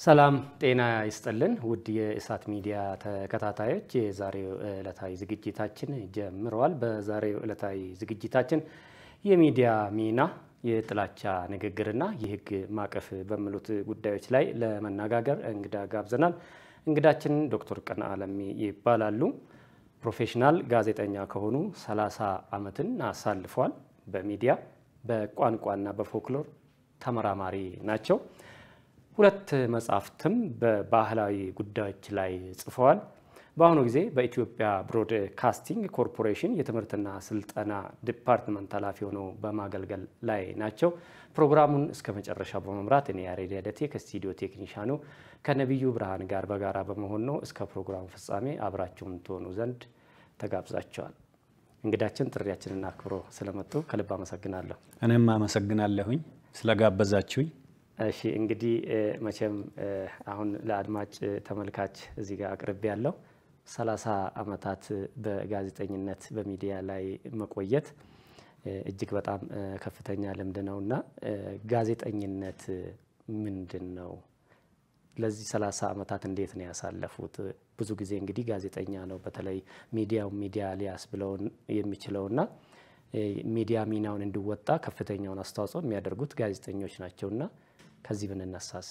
ሰላም ጤና ይስጥልን ውድ የእሳት ሚዲያ ተከታታዮች፣ የዛሬው ዕለታዊ ዝግጅታችን ጀምረዋል። በዛሬው ዕለታዊ ዝግጅታችን የሚዲያ ሚና፣ የጥላቻ ንግግርና የሕግ ማዕቀፍ በሚሉት ጉዳዮች ላይ ለመነጋገር እንግዳ ጋብዘናል። እንግዳችን ዶክተር ቀነዓ ለሚ ይባላሉ። ፕሮፌሽናል ጋዜጠኛ ከሆኑ 30 ዓመትን አሳልፏል። በሚዲያ በቋንቋና በፎክሎር ተመራማሪ ናቸው። ሁለት መጽሐፍትም በባህላዊ ጉዳዮች ላይ ጽፈዋል። በአሁኑ ጊዜ በኢትዮጵያ ብሮድካስቲንግ ኮርፖሬሽን የትምህርትና ስልጠና ዲፓርትመንት ኃላፊ ሆነው በማገልገል ላይ ናቸው። ፕሮግራሙን እስከ መጨረሻው በመምራት እኔ ያሬድ ያደቴ ከስቱዲዮ ቴክኒሻኑ ከነቢዩ ብርሃን ጋር በጋራ በመሆን ነው። እስከ ፕሮግራሙ ፍጻሜ አብራችሁን ትሆኑ ዘንድ ተጋብዛቸዋል። እንግዳችን ጥሪያችንን አክብሮ ስለመጡ ከልብ አመሰግናለሁ። እኔም አመሰግናለሁኝ ስለጋበዛችሁኝ። እሺ እንግዲህ መቼም አሁን ለአድማጭ ተመልካች እዚህ ጋር አቅርቤ ያለው ሰላሳ ዓመታት በጋዜጠኝነት በሚዲያ ላይ መቆየት እጅግ በጣም ከፍተኛ ልምድ ነው እና ጋዜጠኝነት ምንድን ነው? ለዚህ ሰላሳ ዓመታት እንዴት ነው ያሳለፉት? ብዙ ጊዜ እንግዲህ ጋዜጠኛ ነው በተለይ ሚዲያው ሚዲያ ሊያስ ብለውን የሚችለውና ሚዲያ ሚናውን እንዲወጣ ከፍተኛውን አስተዋጽኦ የሚያደርጉት ጋዜጠኞች ናቸውና ከዚህ ብንነሳስ?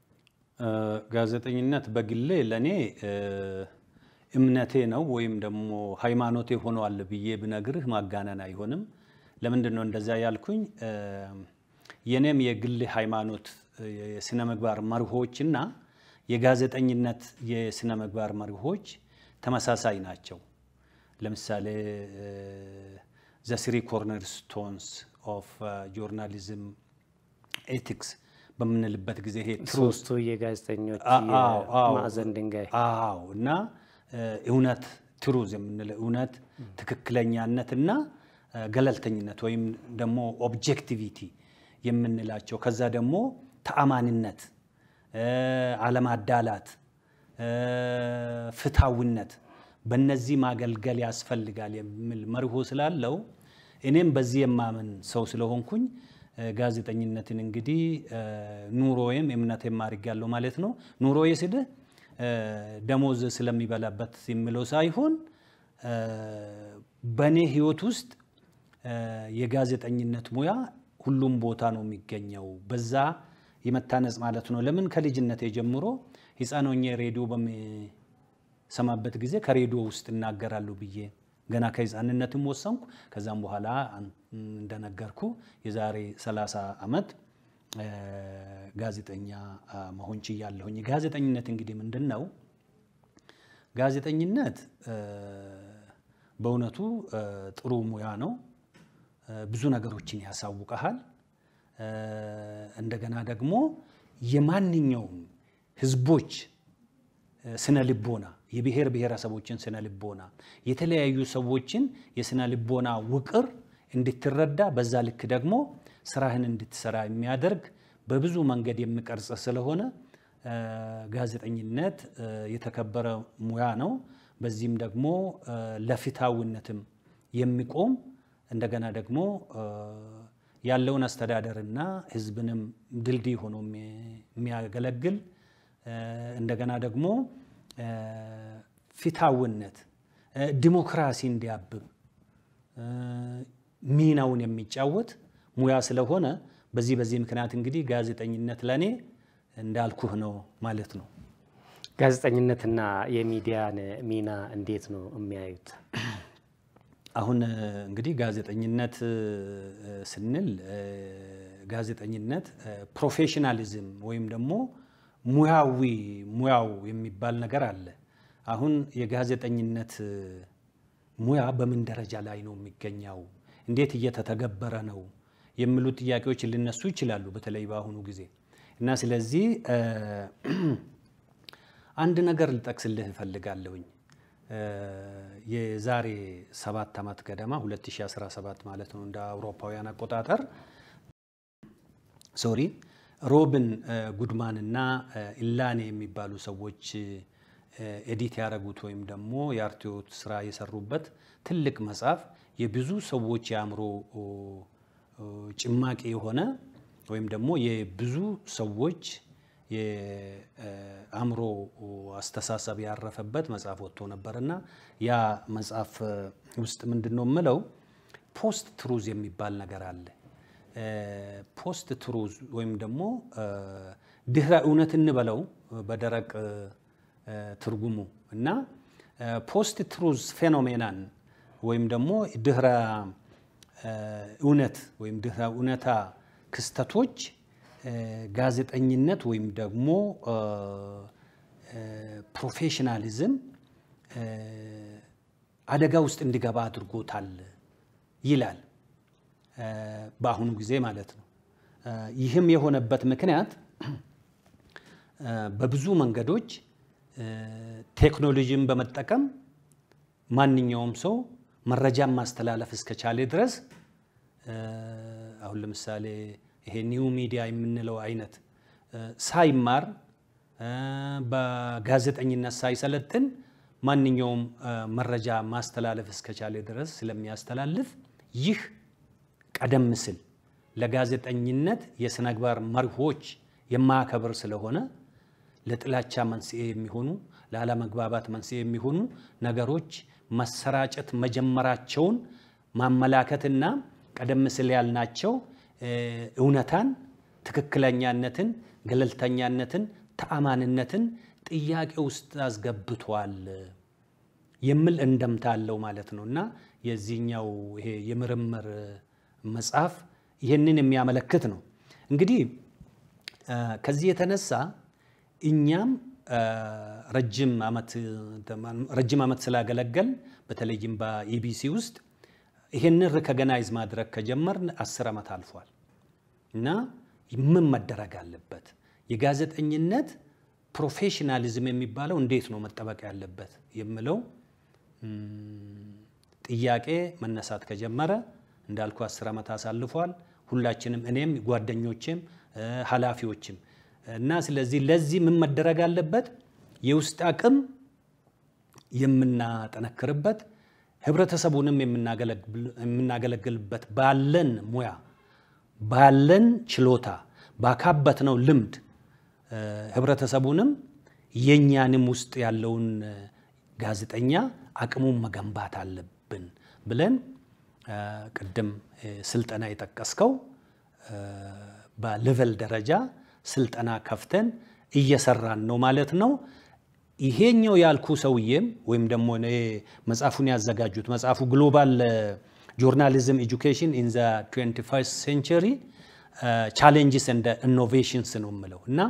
ጋዜጠኝነት በግሌ ለእኔ እምነቴ ነው ወይም ደግሞ ሃይማኖቴ ሆኗል ብዬ ብነግርህ ማጋነን አይሆንም። ለምንድን ነው እንደዚያ ያልኩኝ? የኔም የግል ሃይማኖት የስነ ምግባር መርሆችና የጋዜጠኝነት የስነ ምግባር መርሆች ተመሳሳይ ናቸው። ለምሳሌ ዘ ስሪ ኮርነር ስቶንስ ኦፍ ጆርናሊዝም ኤቲክስ በምንልበት ጊዜ ይሄ ሶስቱ የጋዜጠኞች ማዕዘን ድንጋይ አዎ እና እውነት ትሩዝ የምንለው እውነት፣ ትክክለኛነት እና ገለልተኝነት ወይም ደግሞ ኦብጀክቲቪቲ የምንላቸው ከዛ ደግሞ ተአማንነት፣ አለማዳላት፣ ፍትሐዊነት በእነዚህ ማገልገል ያስፈልጋል የሚል መርሆ ስላለው እኔም በዚህ የማምን ሰው ስለሆንኩኝ ጋዜጠኝነትን እንግዲህ ኑሮዬም እምነቴም አድርጌያለሁ ማለት ነው። ኑሮዬ ስልህ ደሞዝ ስለሚበላበት የሚለው ሳይሆን በእኔ ሕይወት ውስጥ የጋዜጠኝነት ሙያ ሁሉም ቦታ ነው የሚገኘው። በዛ የመታነጽ ማለት ነው። ለምን ከልጅነቴ ጀምሮ ሕፃን ሆኜ ሬዲዮ በሚሰማበት ጊዜ ከሬዲዮ ውስጥ እናገራለሁ ብዬ ገና ከሕፃንነትም ወሰንኩ። ከዛም በኋላ እንደነገርኩ የዛሬ 30 ዓመት ጋዜጠኛ መሆን ችያለሁኝ። ጋዜጠኝነት እንግዲህ ምንድን ነው? ጋዜጠኝነት በእውነቱ ጥሩ ሙያ ነው። ብዙ ነገሮችን ያሳውቀሃል። እንደገና ደግሞ የማንኛውም ህዝቦች ስነ ልቦና የብሔር ብሔረሰቦችን ስነ ልቦና የተለያዩ ሰዎችን የስነ ልቦና ውቅር እንድትረዳ በዛ ልክ ደግሞ ስራህን እንድትሰራ የሚያደርግ በብዙ መንገድ የሚቀርጽ ስለሆነ ጋዜጠኝነት የተከበረ ሙያ ነው። በዚህም ደግሞ ለፍትሐዊነትም የሚቆም እንደገና ደግሞ ያለውን አስተዳደርና ህዝብንም ድልድይ ሆኖ የሚያገለግል እንደገና ደግሞ ፍትሐዊነት ዲሞክራሲ እንዲያብብ ሚናውን የሚጫወት ሙያ ስለሆነ በዚህ በዚህ ምክንያት እንግዲህ ጋዜጠኝነት ለእኔ እንዳልኩህ ነው ማለት ነው። ጋዜጠኝነትና የሚዲያን ሚና እንዴት ነው የሚያዩት? አሁን እንግዲህ ጋዜጠኝነት ስንል ጋዜጠኝነት ፕሮፌሽናሊዝም ወይም ደግሞ ሙያዊ ሙያው የሚባል ነገር አለ። አሁን የጋዜጠኝነት ሙያ በምን ደረጃ ላይ ነው የሚገኘው? እንዴት እየተተገበረ ነው? የሚሉ ጥያቄዎች ሊነሱ ይችላሉ፣ በተለይ በአሁኑ ጊዜ እና ስለዚህ አንድ ነገር ልጠቅስልህ እፈልጋለሁኝ። የዛሬ ሰባት ዓመት ገደማ 2017 ማለት ነው እንደ አውሮፓውያን አቆጣጠር ሶሪ ሮብን ጉድማን እና ኢላኔ የሚባሉ ሰዎች ኤዲት ያደረጉት ወይም ደግሞ የአርትዖት ስራ የሰሩበት ትልቅ መጽሐፍ የብዙ ሰዎች የአእምሮ ጭማቂ የሆነ ወይም ደግሞ የብዙ ሰዎች የአእምሮ አስተሳሰብ ያረፈበት መጽሐፍ ወጥቶ ነበር እና ያ መጽሐፍ ውስጥ ምንድን ነው የምለው ፖስት ትሩዝ የሚባል ነገር አለ። ፖስት ትሩዝ ወይም ደግሞ ድህረ እውነት እንበለው በደረቅ ትርጉሙ እና ፖስት ትሩዝ ፌኖሜናን ወይም ደግሞ ድህረ እውነት ወይም ድህረ እውነታ ክስተቶች ጋዜጠኝነት ወይም ደግሞ ፕሮፌሽናሊዝም አደጋ ውስጥ እንዲገባ አድርጎታል ይላል። በአሁኑ ጊዜ ማለት ነው። ይህም የሆነበት ምክንያት በብዙ መንገዶች ቴክኖሎጂን በመጠቀም ማንኛውም ሰው መረጃን ማስተላለፍ እስከቻለ ድረስ አሁን ለምሳሌ ይሄ ኒው ሚዲያ የምንለው አይነት ሳይማር በጋዜጠኝነት ሳይሰለጥን ማንኛውም መረጃ ማስተላለፍ እስከቻለ ድረስ ስለሚያስተላልፍ ይህ ቀደም ሲል ለጋዜጠኝነት የስነ ምግባር መርሆች የማያከብር ስለሆነ ለጥላቻ መንስኤ የሚሆኑ ለአለመግባባት መንስኤ የሚሆኑ ነገሮች መሰራጨት መጀመራቸውን ማመላከትና ቀደም ሲል ያልናቸው እውነታን፣ ትክክለኛነትን፣ ገለልተኛነትን፣ ተአማንነትን ጥያቄ ውስጥ አስገብቷል የሚል እንደምታ አለው ማለት ነው እና የዚህኛው ይሄ የምርምር መጽሐፍ ይህንን የሚያመለክት ነው። እንግዲህ ከዚህ የተነሳ እኛም ረጅም ዓመት ስላገለገል በተለይም በኢቢሲ ውስጥ ይህንን ሪኮግናይዝ ማድረግ ከጀመርን አስር ዓመት አልፏል እና ምን መደረግ አለበት? የጋዜጠኝነት ፕሮፌሽናሊዝም የሚባለው እንዴት ነው መጠበቅ ያለበት የሚለው ጥያቄ መነሳት ከጀመረ እንዳልኩ አስር ዓመት አሳልፏል። ሁላችንም እኔም ጓደኞቼም ኃላፊዎችም እና ስለዚህ ለዚህ ምን መደረግ አለበት? የውስጥ አቅም የምናጠነክርበት ህብረተሰቡንም የምናገለግልበት ባለን ሙያ ባለን ችሎታ ባካበትነው ልምድ ህብረተሰቡንም የእኛንም ውስጥ ያለውን ጋዜጠኛ አቅሙን መገንባት አለብን ብለን ቅድም ስልጠና የጠቀስከው በሌቨል ደረጃ ስልጠና ከፍተን እየሰራን ነው ማለት ነው። ይሄኛው ያልኩ ሰውዬም ወይም ደግሞ መጽሐፉን ያዘጋጁት መጽሐፉ ግሎባል ጆርናሊዝም ኤጁኬሽን ኢን ዘ 21 ሴንቸሪ ቻሌንጅስ እንደ ኢኖቬሽንስ ነው የምለው እና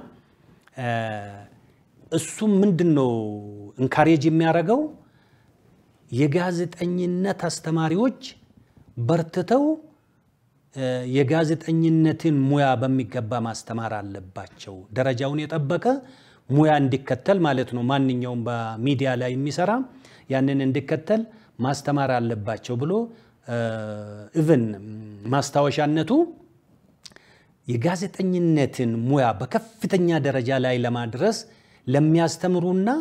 እሱም ምንድን ነው እንካሬጅ የሚያደርገው የጋዜጠኝነት አስተማሪዎች በርትተው የጋዜጠኝነትን ሙያ በሚገባ ማስተማር አለባቸው። ደረጃውን የጠበቀ ሙያ እንዲከተል ማለት ነው። ማንኛውም በሚዲያ ላይ የሚሰራ ያንን እንዲከተል ማስተማር አለባቸው ብሎ ኢቭን ማስታወሻነቱ የጋዜጠኝነትን ሙያ በከፍተኛ ደረጃ ላይ ለማድረስ ለሚያስተምሩና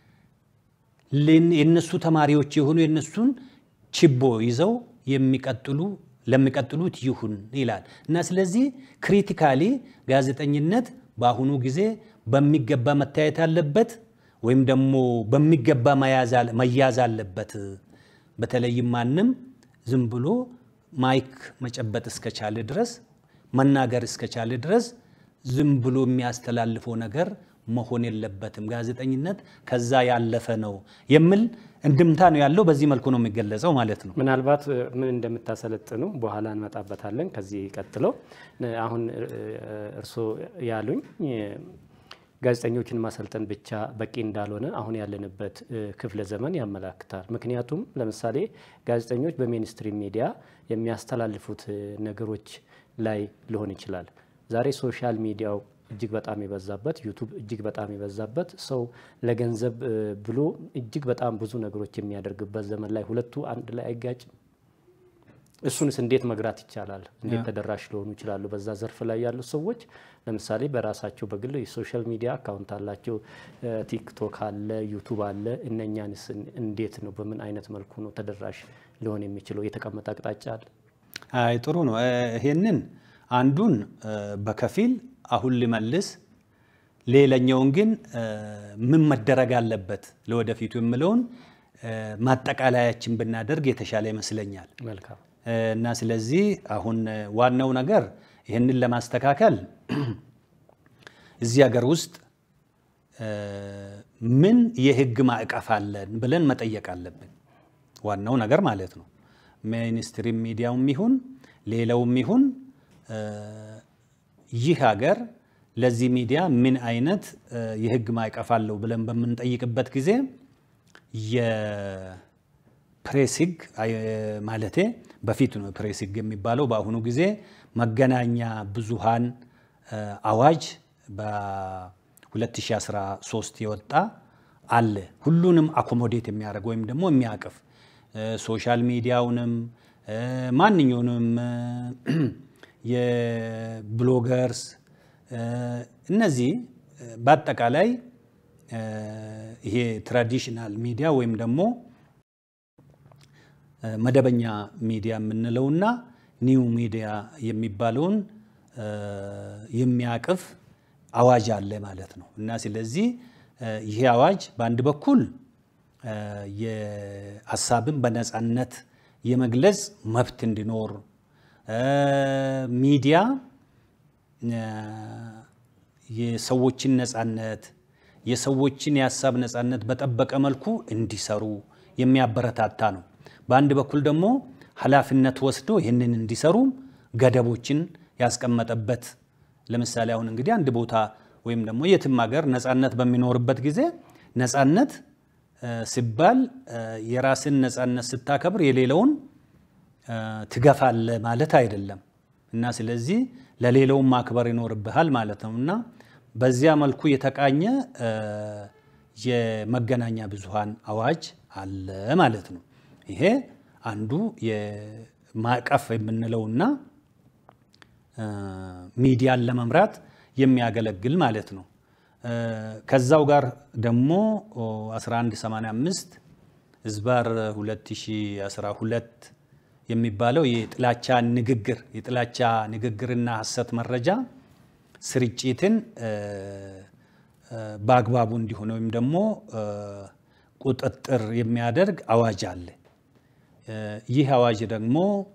የነሱ ተማሪዎች የሆኑ የነሱን ችቦ ይዘው የሚቀጥሉ ለሚቀጥሉት ይሁን ይላል እና ስለዚህ ክሪቲካሊ ጋዜጠኝነት በአሁኑ ጊዜ በሚገባ መታየት አለበት ወይም ደግሞ በሚገባ መያዝ አለበት። በተለይም ማንም ዝም ብሎ ማይክ መጨበጥ እስከቻለ ድረስ መናገር እስከቻለ ድረስ ዝም ብሎ የሚያስተላልፈው ነገር መሆን የለበትም። ጋዜጠኝነት ከዛ ያለፈ ነው የሚል እንድምታ ነው ያለው። በዚህ መልኩ ነው የሚገለጸው ማለት ነው። ምናልባት ምን እንደምታሰለጥኑ በኋላ እንመጣበታለን። ከዚህ ቀጥለው አሁን እርስዎ ያሉኝ ጋዜጠኞችን ማሰልጠን ብቻ በቂ እንዳልሆነ አሁን ያለንበት ክፍለ ዘመን ያመላክታል። ምክንያቱም ለምሳሌ ጋዜጠኞች በሜንስትሪም ሚዲያ የሚያስተላልፉት ነገሮች ላይ ሊሆን ይችላል። ዛሬ ሶሻል ሚዲያው እጅግ በጣም የበዛበት ዩቱብ እጅግ በጣም የበዛበት ሰው ለገንዘብ ብሎ እጅግ በጣም ብዙ ነገሮች የሚያደርግበት ዘመን ላይ ሁለቱ አንድ ላይ አይጋጭም? እሱንስ እንዴት መግራት ይቻላል? እንዴት ተደራሽ ሊሆኑ ይችላሉ? በዛ ዘርፍ ላይ ያሉ ሰዎች ለምሳሌ በራሳቸው በግል የሶሻል ሚዲያ አካውንት አላቸው፣ ቲክቶክ አለ፣ ዩቱብ አለ። እነኛንስ እንዴት ነው በምን አይነት መልኩ ነው ተደራሽ ሊሆን የሚችለው? የተቀመጠ አቅጣጫ አለ? አይ ጥሩ ነው። ይሄንን አንዱን በከፊል አሁን ልመልስ ሌላኛውን ግን ምን መደረግ አለበት ለወደፊቱ የምለውን ማጠቃለያችን ብናደርግ የተሻለ ይመስለኛል። መልካም እና ስለዚህ አሁን ዋናው ነገር ይህንን ለማስተካከል እዚህ ሀገር ውስጥ ምን የህግ ማዕቀፍ አለን ብለን መጠየቅ አለብን። ዋናው ነገር ማለት ነው። ሚኒስትሪ ሚዲያውም ይሁን ሌላውም ይሁን ይህ ሀገር ለዚህ ሚዲያ ምን አይነት የህግ ማዕቀፍ አለው ብለን በምንጠይቅበት ጊዜ የፕሬስ ህግ ማለቴ በፊት ነው ፕሬስ ህግ የሚባለው። በአሁኑ ጊዜ መገናኛ ብዙሃን አዋጅ በ2013 የወጣ አለ። ሁሉንም አኮሞዴት የሚያደርግ ወይም ደግሞ የሚያቅፍ ሶሻል ሚዲያውንም ማንኛውንም የብሎገርስ እነዚህ በአጠቃላይ ይሄ ትራዲሽናል ሚዲያ ወይም ደግሞ መደበኛ ሚዲያ የምንለውና ኒው ሚዲያ የሚባለውን የሚያቅፍ አዋጅ አለ ማለት ነው እና ስለዚህ ይሄ አዋጅ በአንድ በኩል የሀሳብን በነፃነት የመግለጽ መብት እንዲኖር ሚዲያ የሰዎችን ነፃነት የሰዎችን የሀሳብ ነፃነት በጠበቀ መልኩ እንዲሰሩ የሚያበረታታ ነው። በአንድ በኩል ደግሞ ኃላፊነት ወስዶ ይህንን እንዲሰሩ ገደቦችን ያስቀመጠበት ለምሳሌ አሁን እንግዲህ አንድ ቦታ ወይም ደግሞ የትም ሀገር ነፃነት በሚኖርበት ጊዜ ነፃነት ሲባል የራስን ነፃነት ስታከብር የሌለውን ትገፋለ ማለት አይደለም እና ስለዚህ ለሌላውን ማክበር ይኖርብሃል ማለት ነው እና በዚያ መልኩ የተቃኘ የመገናኛ ብዙሃን አዋጅ አለ ማለት ነው። ይሄ አንዱ የማዕቀፍ የምንለውና ሚዲያን ለመምራት የሚያገለግል ማለት ነው። ከዛው ጋር ደግሞ 1185 ህዝባር 2012 የሚባለው የጥላቻ ንግግር የጥላቻ ንግግርና ሐሰት መረጃ ስርጭትን በአግባቡ እንዲሆን ወይም ደግሞ ቁጥጥር የሚያደርግ አዋጅ አለ። ይህ አዋጅ ደግሞ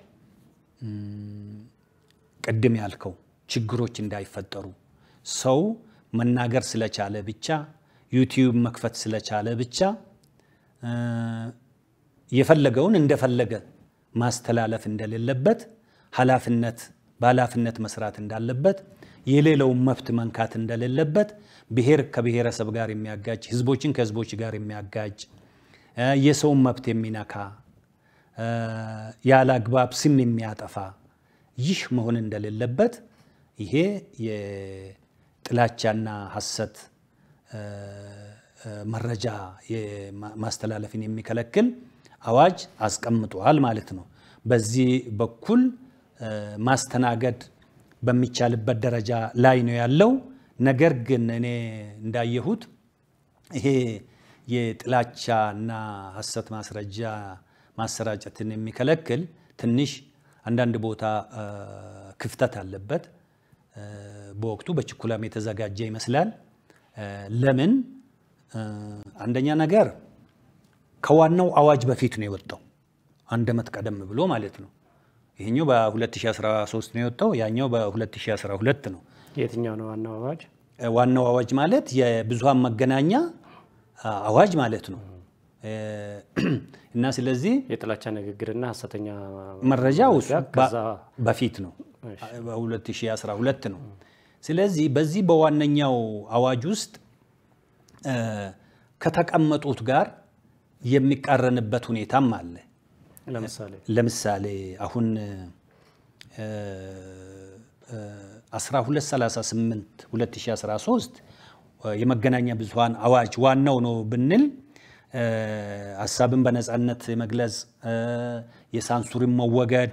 ቅድም ያልከው ችግሮች እንዳይፈጠሩ ሰው መናገር ስለቻለ ብቻ ዩቲዩብ መክፈት ስለቻለ ብቻ የፈለገውን እንደፈለገ ማስተላለፍ እንደሌለበት ኃላፊነት በኃላፊነት መስራት እንዳለበት የሌለውን መብት መንካት እንደሌለበት ብሔር ከብሔረሰብ ጋር የሚያጋጭ ህዝቦችን ከህዝቦች ጋር የሚያጋጭ የሰውን መብት የሚነካ ያለ አግባብ ስም የሚያጠፋ ይህ መሆን እንደሌለበት ይሄ የጥላቻና ሐሰት መረጃ ማስተላለፍን የሚከለክል አዋጅ አስቀምጧል ማለት ነው። በዚህ በኩል ማስተናገድ በሚቻልበት ደረጃ ላይ ነው ያለው። ነገር ግን እኔ እንዳየሁት ይሄ የጥላቻና ሐሰት ማስረጃ ማሰራጨትን የሚከለክል ትንሽ አንዳንድ ቦታ ክፍተት አለበት። በወቅቱ በችኩላም የተዘጋጀ ይመስላል። ለምን? አንደኛ ነገር ከዋናው አዋጅ በፊት ነው የወጣው፣ አንድ ዓመት ቀደም ብሎ ማለት ነው። ይሄኛው በ2013 ነው የወጣው፣ ያኛው በ2012 ነው። የትኛው ነው ዋናው አዋጅ? ዋናው አዋጅ ማለት የብዙሃን መገናኛ አዋጅ ማለት ነው። እና ስለዚህ የጥላቻ ንግግርና ሐሰተኛ መረጃ ውስጥ ከዛ በፊት ነው በ2012 ነው። ስለዚህ በዚህ በዋነኛው አዋጅ ውስጥ ከተቀመጡት ጋር የሚቃረንበት ሁኔታም አለ። ለምሳሌ ለምሳሌ አሁን 1238 2013 የመገናኛ ብዙሃን አዋጅ ዋናው ነው ብንል ሀሳብን በነፃነት የመግለጽ የሳንሱርን መወገድ፣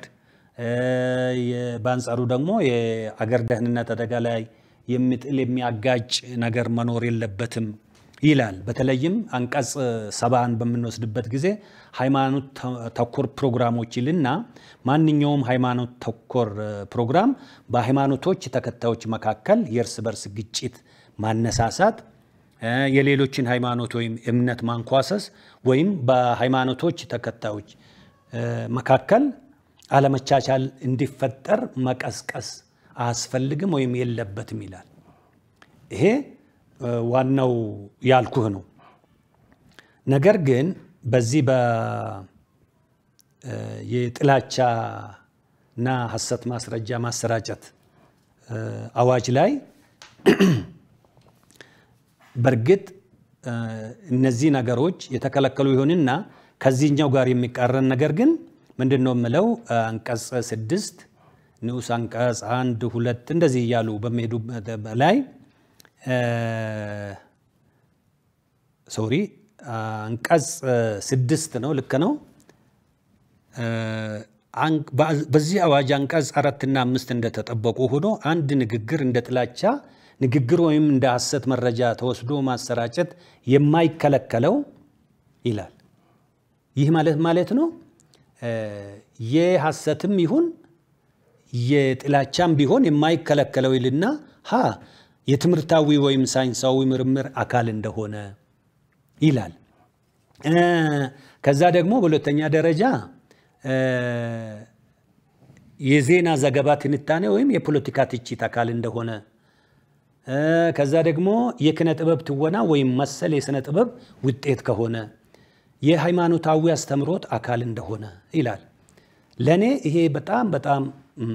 በአንጻሩ ደግሞ የአገር ደህንነት አደጋ ላይ የሚጥል የሚያጋጭ ነገር መኖር የለበትም ይላል። በተለይም አንቀጽ ሰባን በምንወስድበት ጊዜ ሃይማኖት ተኮር ፕሮግራሞች ይልና ማንኛውም ሃይማኖት ተኮር ፕሮግራም በሃይማኖቶች ተከታዮች መካከል የእርስ በርስ ግጭት ማነሳሳት፣ የሌሎችን ሃይማኖት ወይም እምነት ማንኳሰስ ወይም በሃይማኖቶች ተከታዮች መካከል አለመቻቻል እንዲፈጠር መቀስቀስ አያስፈልግም ወይም የለበትም ይላል። ይሄ ዋናው ያልኩህ ነው። ነገር ግን በዚህ የጥላቻና ሐሰት ማስረጃ ማሰራጨት አዋጅ ላይ በእርግጥ እነዚህ ነገሮች የተከለከሉ ይሁንና ከዚህኛው ጋር የሚቃረን ነገር ግን ምንድን ነው የምለው አንቀጽ ስድስት ንዑስ አንቀጽ አንድ ሁለት እንደዚህ እያሉ በሚሄዱ ላይ ሶሪ አንቀጽ ስድስት ነው ልክ ነው። በዚህ አዋጅ አንቀጽ አራትና አምስት እንደተጠበቁ ሆኖ አንድ ንግግር እንደ ጥላቻ ንግግር ወይም እንደ ሐሰት መረጃ ተወስዶ ማሰራጨት የማይከለከለው ይላል። ይህ ማለት ማለት ነው የሐሰትም ይሁን የጥላቻም ቢሆን የማይከለከለው ይልና ሀ የትምህርታዊ ወይም ሳይንሳዊ ምርምር አካል እንደሆነ ይላል። ከዛ ደግሞ በሁለተኛ ደረጃ የዜና ዘገባ ትንታኔ ወይም የፖለቲካ ትችት አካል እንደሆነ ከዛ ደግሞ የኪነ ጥበብ ትወና ወይም መሰል የሥነ ጥበብ ውጤት ከሆነ የሃይማኖታዊ አስተምሮት አካል እንደሆነ ይላል። ለእኔ ይሄ በጣም በጣም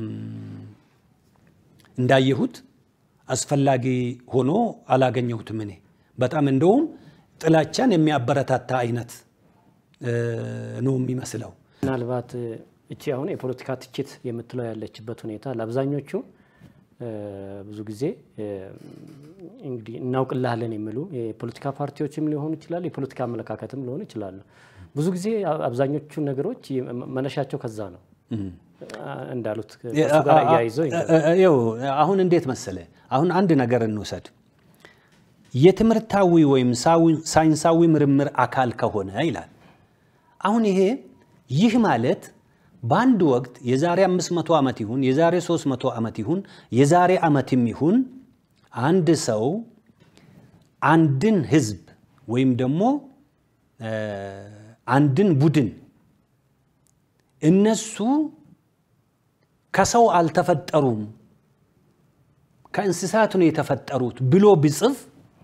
እንዳየሁት አስፈላጊ ሆኖ አላገኘሁትም። እኔ በጣም እንደውም ጥላቻን የሚያበረታታ አይነት ነው የሚመስለው። ምናልባት እቺ አሁን የፖለቲካ ትችት የምትለው ያለችበት ሁኔታ ለአብዛኞቹ ብዙ ጊዜ እንግዲህ እናውቅልሃለን የሚሉ የፖለቲካ ፓርቲዎችም ሊሆኑ ይችላሉ፣ የፖለቲካ አመለካከትም ሊሆኑ ይችላሉ። ብዙ ጊዜ አብዛኞቹ ነገሮች መነሻቸው ከዛ ነው እንዳሉት ከእሱ ጋር እያይዘው ይኸው አሁን እንዴት መሰለ፣ አሁን አንድ ነገር እንውሰድ። የትምህርታዊ ወይም ሳይንሳዊ ምርምር አካል ከሆነ ይላል። አሁን ይሄ ይህ ማለት በአንድ ወቅት የዛሬ 500 ዓመት ይሁን የዛሬ 300 ዓመት ይሁን የዛሬ ዓመትም ይሁን አንድ ሰው አንድን ህዝብ ወይም ደግሞ አንድን ቡድን እነሱ ከሰው አልተፈጠሩም ከእንስሳት ነው የተፈጠሩት ብሎ ብጽፍ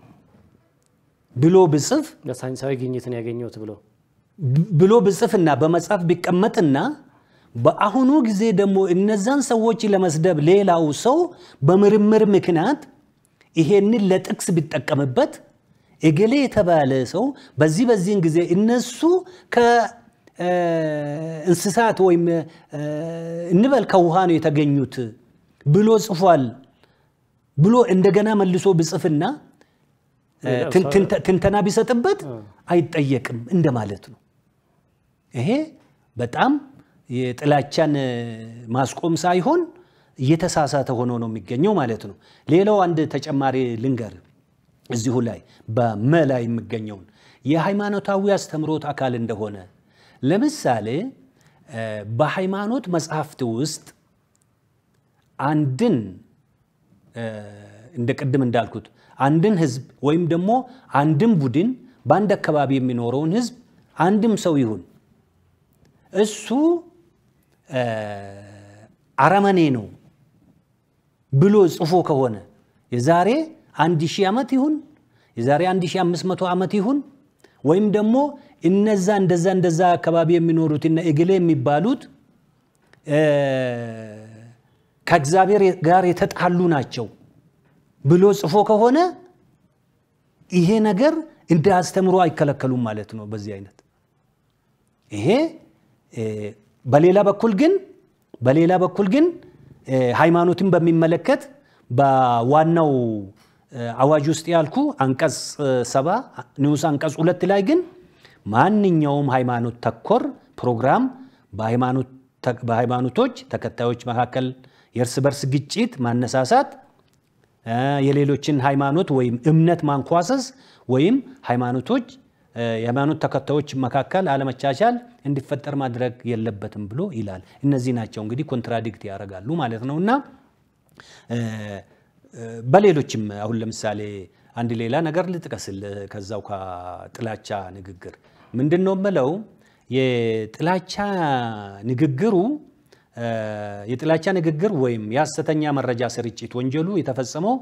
ብሎ ብጽፍ ለሳይንሳዊ ግኝትን ያገኘሁት ብሎ ብሎ ብጽፍና በመጽሐፍ ቢቀመጥና በአሁኑ ጊዜ ደግሞ እነዛን ሰዎች ለመስደብ ሌላው ሰው በምርምር ምክንያት ይሄንን ለጥቅስ ቢጠቀምበት እገሌ የተባለ ሰው በዚህ በዚህን ጊዜ እነሱ ከእንስሳት ወይም እንበል ከውሃ ነው የተገኙት ብሎ ጽፏል ብሎ እንደገና መልሶ ብጽፍና ትንተና ቢሰጥበት አይጠየቅም እንደማለት ነው። ይሄ በጣም የጥላቻን ማስቆም ሳይሆን እየተሳሳተ ሆኖ ነው የሚገኘው ማለት ነው። ሌላው አንድ ተጨማሪ ልንገር እዚሁ ላይ በመ ላይ የሚገኘውን የሃይማኖታዊ አስተምሮት አካል እንደሆነ ለምሳሌ በሃይማኖት መጽሐፍት ውስጥ አንድን እንደ ቅድም እንዳልኩት አንድን ህዝብ ወይም ደግሞ አንድን ቡድን በአንድ አካባቢ የሚኖረውን ህዝብ አንድም ሰው ይሁን እሱ አረመኔ ነው ብሎ ጽፎ ከሆነ የዛሬ አንድ ሺህ ዓመት ይሁን የዛሬ አንድ ሺህ አምስት መቶ ዓመት ይሁን ወይም ደግሞ እነዛ እንደዛ እንደዛ አካባቢ የሚኖሩት እነ እግሌ የሚባሉት ከእግዚአብሔር ጋር የተጣሉ ናቸው ብሎ ጽፎ ከሆነ ይሄ ነገር እንደ አስተምሮ አይከለከሉም ማለት ነው። በዚህ አይነት ይሄ በሌላ በኩል ግን በሌላ በኩል ግን ሃይማኖትን በሚመለከት በዋናው አዋጅ ውስጥ ያልኩ አንቀጽ ሰባ ንዑስ አንቀጽ ሁለት ላይ ግን ማንኛውም ሃይማኖት ተኮር ፕሮግራም በሃይማኖቶች ተከታዮች መካከል የእርስ በርስ ግጭት ማነሳሳት፣ የሌሎችን ሃይማኖት ወይም እምነት ማንኳሰስ ወይም ሃይማኖቶች የሃይማኖት ተከታዮች መካከል አለመቻቻል እንዲፈጠር ማድረግ የለበትም ብሎ ይላል። እነዚህ ናቸው እንግዲህ ኮንትራዲክት ያደርጋሉ ማለት ነው እና በሌሎችም አሁን ለምሳሌ አንድ ሌላ ነገር ልጥቀስል ከዛው ከጥላቻ ንግግር ምንድን ነው የምለው የጥላቻ ንግግሩ የጥላቻ ንግግር ወይም የሐሰተኛ መረጃ ስርጭት ወንጀሉ የተፈጸመው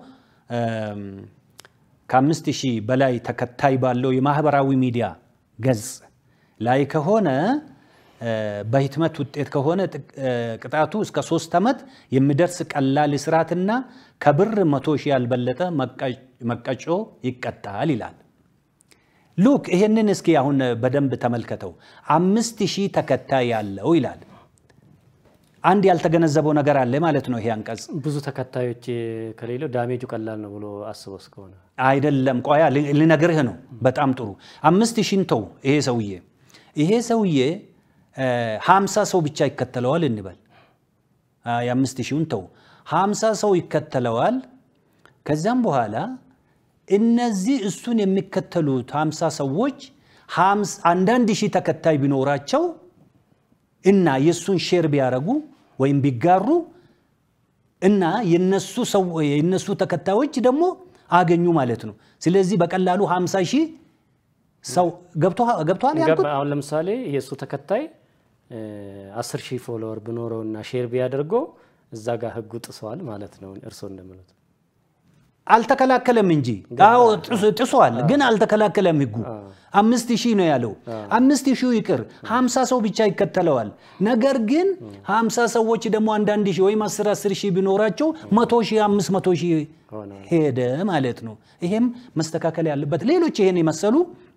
ከአምስት ሺህ በላይ ተከታይ ባለው የማህበራዊ ሚዲያ ገጽ ላይ ከሆነ በህትመት ውጤት ከሆነ ቅጣቱ እስከ ሶስት ዓመት የሚደርስ ቀላል እስራትና ከብር መቶ ሺህ ያልበለጠ መቀጮ ይቀጣል ይላል። ሉክ ይሄንን እስኪ አሁን በደንብ ተመልከተው። አምስት ሺህ ተከታይ ያለው ይላል። አንድ ያልተገነዘበው ነገር አለ ማለት ነው። ይሄ አንቀጽ ብዙ ተከታዮች ከሌለው ዳሜጁ ቀላል ነው ብሎ አስቦ እስከሆነ አይደለም። ቆያ ልነግርህ ነው። በጣም ጥሩ። አምስት ሺህን ተው። ይሄ ሰውዬ ይሄ ሰውዬ ሀምሳ ሰው ብቻ ይከተለዋል እንበል። የአምስት ሺውን ተው፣ ሀምሳ ሰው ይከተለዋል። ከዚያም በኋላ እነዚህ እሱን የሚከተሉት ሀምሳ ሰዎች አንዳንድ ሺህ ተከታይ ቢኖራቸው እና የእሱን ሼር ቢያደርጉ ወይም ቢጋሩ እና የነሱ ተከታዮች ደግሞ አገኙ ማለት ነው። ስለዚህ በቀላሉ 50 ሺህ ሰው ገብቷል ያልኩት። አሁን ለምሳሌ የእሱ ተከታይ አስር ሺህ ፎሎወር ብኖረው እና ሼር ቢያደርገው እዛ ጋር ህጉ ጥሰዋል ማለት ነው እርስዎ እንደሚሉት። አልተከላከለም እንጂ አዎ ጥሷል፣ ግን አልተከላከለም ህጉ። አምስት ሺህ ነው ያለው። አምስት ሺህ ይቅር ሀምሳ ሰው ብቻ ይከተለዋል። ነገር ግን ሀምሳ ሰዎች ደግሞ አንዳንድ ሺህ ወይም አስር አስር ሺህ ቢኖራቸው መቶ ሺህ አምስት መቶ ሺህ ሄደ ማለት ነው። ይሄም መስተካከል ያለበት ሌሎች ይሄን የመሰሉ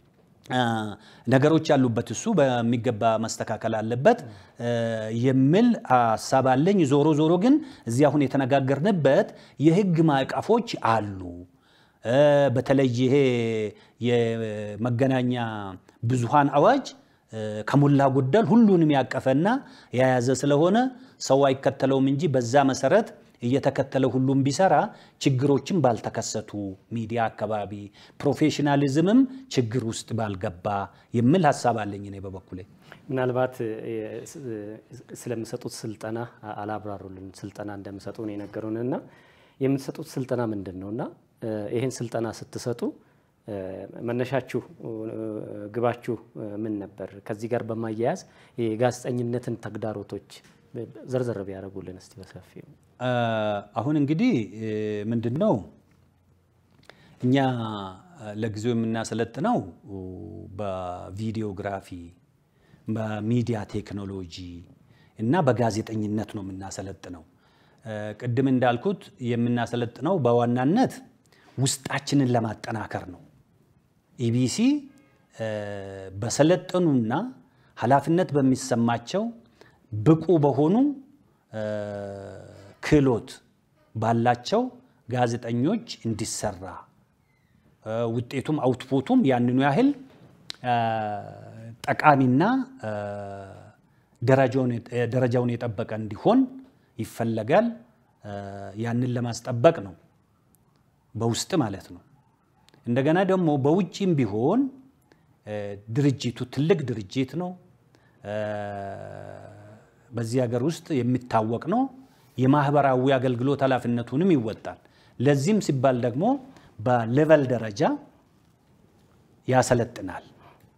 ነገሮች ያሉበት እሱ በሚገባ መስተካከል አለበት የሚል ሀሳብ አለኝ። ዞሮ ዞሮ ግን እዚህ አሁን የተነጋገርንበት የህግ ማዕቀፎች አሉ። በተለይ ይሄ የመገናኛ ብዙሃን አዋጅ ከሞላ ጎደል ሁሉንም ያቀፈና የያዘ ስለሆነ ሰው አይከተለውም እንጂ በዛ መሰረት እየተከተለ ሁሉም ቢሰራ ችግሮችን ባልተከሰቱ ሚዲያ አካባቢ ፕሮፌሽናሊዝምም ችግር ውስጥ ባልገባ የሚል ሀሳብ አለኝ እኔ በበኩሌ። ምናልባት ስለሚሰጡት ስልጠና አላብራሩልን። ስልጠና እንደሚሰጡ ነው የነገሩን እና የምትሰጡት ስልጠና ምንድን ነው እና ይህን ስልጠና ስትሰጡ መነሻችሁ ግባችሁ ምን ነበር? ከዚህ ጋር በማያያዝ የጋዜጠኝነትን ተግዳሮቶች ዘርዘር ቢያደርጉልን እስቲ በሰፊው። አሁን እንግዲህ ምንድን ነው እኛ ለጊዜው የምናሰለጥነው በቪዲዮግራፊ በሚዲያ ቴክኖሎጂ እና በጋዜጠኝነት ነው የምናሰለጥነው። ቅድም እንዳልኩት የምናሰለጥነው በዋናነት ውስጣችንን ለማጠናከር ነው። ኢቢሲ በሰለጠኑና ኃላፊነት በሚሰማቸው ብቁ በሆኑ ክህሎት ባላቸው ጋዜጠኞች እንዲሰራ ውጤቱም አውትፑቱም ያንኑ ያህል ጠቃሚና ደረጃውን የጠበቀ እንዲሆን ይፈለጋል። ያንን ለማስጠበቅ ነው በውስጥ ማለት ነው። እንደገና ደግሞ በውጭም ቢሆን ድርጅቱ ትልቅ ድርጅት ነው። በዚህ ሀገር ውስጥ የሚታወቅ ነው። የማህበራዊ አገልግሎት ኃላፊነቱንም ይወጣል። ለዚህም ሲባል ደግሞ በሌቨል ደረጃ ያሰለጥናል።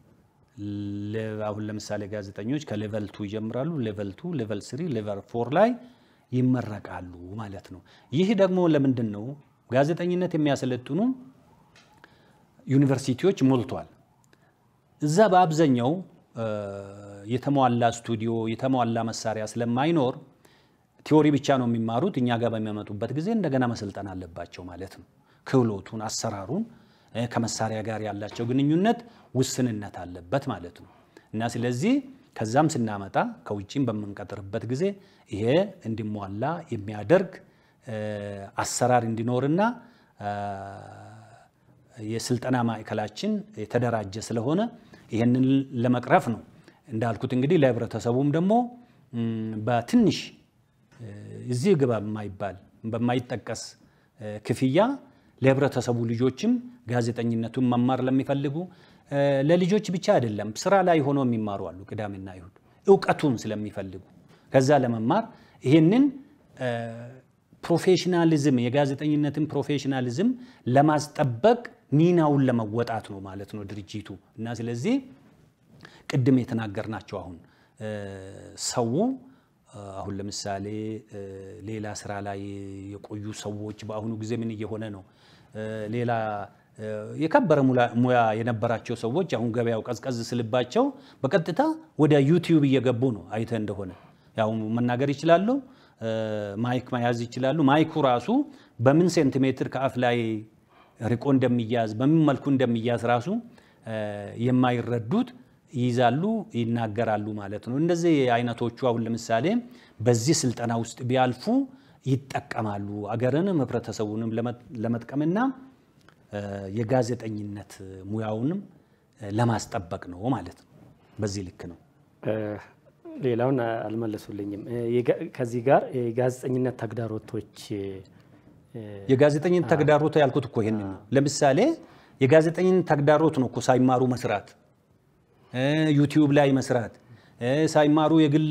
አሁን ለምሳሌ ጋዜጠኞች ከሌቨል ቱ ይጀምራሉ። ሌቨል ቱ፣ ሌቨል ስሪ፣ ሌቨል ፎር ላይ ይመረቃሉ ማለት ነው። ይህ ደግሞ ለምንድን ነው? ጋዜጠኝነት የሚያሰለጥኑ ዩኒቨርሲቲዎች ሞልቷል። እዛ በአብዛኛው የተሟላ ስቱዲዮ የተሟላ መሳሪያ ስለማይኖር ቲዎሪ ብቻ ነው የሚማሩት። እኛ ጋር በሚያመጡበት ጊዜ እንደገና መሰልጠን አለባቸው ማለት ነው። ክህሎቱን፣ አሰራሩን ከመሳሪያ ጋር ያላቸው ግንኙነት ውስንነት አለበት ማለት ነው እና ስለዚህ ከዛም ስናመጣ ከውጭም በምንቀጥርበት ጊዜ ይሄ እንዲሟላ የሚያደርግ አሰራር እንዲኖርና የስልጠና ማዕከላችን የተደራጀ ስለሆነ ይህንን ለመቅረፍ ነው። እንዳልኩት እንግዲህ ለህብረተሰቡም ደግሞ በትንሽ እዚህ ግባ የማይባል በማይጠቀስ ክፍያ ለህብረተሰቡ ልጆችም ጋዜጠኝነቱን መማር ለሚፈልጉ ለልጆች ብቻ አይደለም፣ ስራ ላይ ሆኖ የሚማሩ አሉ። ቅዳሜና ይሁድ እውቀቱን ስለሚፈልጉ ከዛ ለመማር ይህንን ፕሮፌሽናሊዝም የጋዜጠኝነትን ፕሮፌሽናሊዝም ለማስጠበቅ ሚናውን ለመወጣት ነው ማለት ነው ድርጅቱ እና ስለዚህ ቅድም የተናገርናቸው አሁን ሰው አሁን ለምሳሌ ሌላ ስራ ላይ የቆዩ ሰዎች በአሁኑ ጊዜ ምን እየሆነ ነው? ሌላ የከበረ ሙያ የነበራቸው ሰዎች አሁን ገበያው ቀዝቀዝ ስልባቸው በቀጥታ ወደ ዩቲዩብ እየገቡ ነው። አይተ እንደሆነ ያው መናገር ይችላሉ፣ ማይክ መያዝ ይችላሉ። ማይኩ ራሱ በምን ሴንቲሜትር ከአፍ ላይ ርቆ እንደሚያዝ በምን መልኩ እንደሚያዝ ራሱ የማይረዱት ይይዛሉ፣ ይናገራሉ ማለት ነው። እንደዚህ አይነቶቹ አሁን ለምሳሌ በዚህ ስልጠና ውስጥ ቢያልፉ ይጠቀማሉ። አገርንም ህብረተሰቡንም ለመጥቀምና የጋዜጠኝነት ሙያውንም ለማስጠበቅ ነው ማለት ነው። በዚህ ልክ ነው። ሌላውን አልመለሱልኝም። ከዚህ ጋር የጋዜጠኝነት ተግዳሮቶች የጋዜጠኝነት ተግዳሮት ያልኩት እኮ ይሄን ነው። ለምሳሌ የጋዜጠኝነት ተግዳሮት ነው እኮ ሳይማሩ መስራት፣ ዩቲዩብ ላይ መስራት፣ ሳይማሩ የግል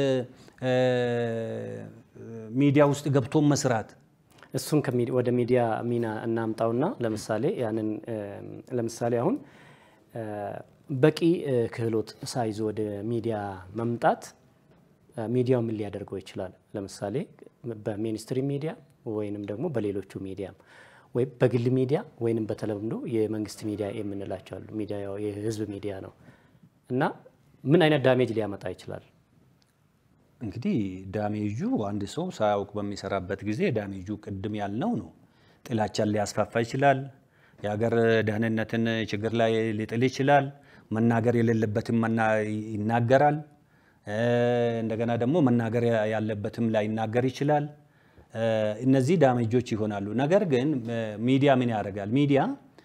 ሚዲያ ውስጥ ገብቶ መስራት እሱን ወደ ሚዲያ ሚና እናምጣውና ለምሳሌ ያንን ለምሳሌ አሁን በቂ ክህሎት ሳይዞ ወደ ሚዲያ መምጣት ሚዲያው ምን ሊያደርገው ይችላል? ለምሳሌ በሚኒስትሪ ሚዲያ ወይንም ደግሞ በሌሎቹ ሚዲያም ወይም በግል ሚዲያ ወይንም በተለምዶ የመንግስት ሚዲያ የምንላቸው አሉ። ሚዲያ የህዝብ ሚዲያ ነው እና ምን አይነት ዳሜጅ ሊያመጣ ይችላል? እንግዲህ ዳሜጁ አንድ ሰው ሳያውቅ በሚሰራበት ጊዜ ዳሜጁ ቅድም ያልነው ነው። ጥላቻን ሊያስፋፋ ይችላል። የሀገር ደህንነትን ችግር ላይ ሊጥል ይችላል። መናገር የሌለበትም ይናገራል። እንደገና ደግሞ መናገር ያለበትም ላይናገር ይችላል። እነዚህ ዳሜጆች ይሆናሉ። ነገር ግን ሚዲያ ምን ያደርጋል? ሚዲያ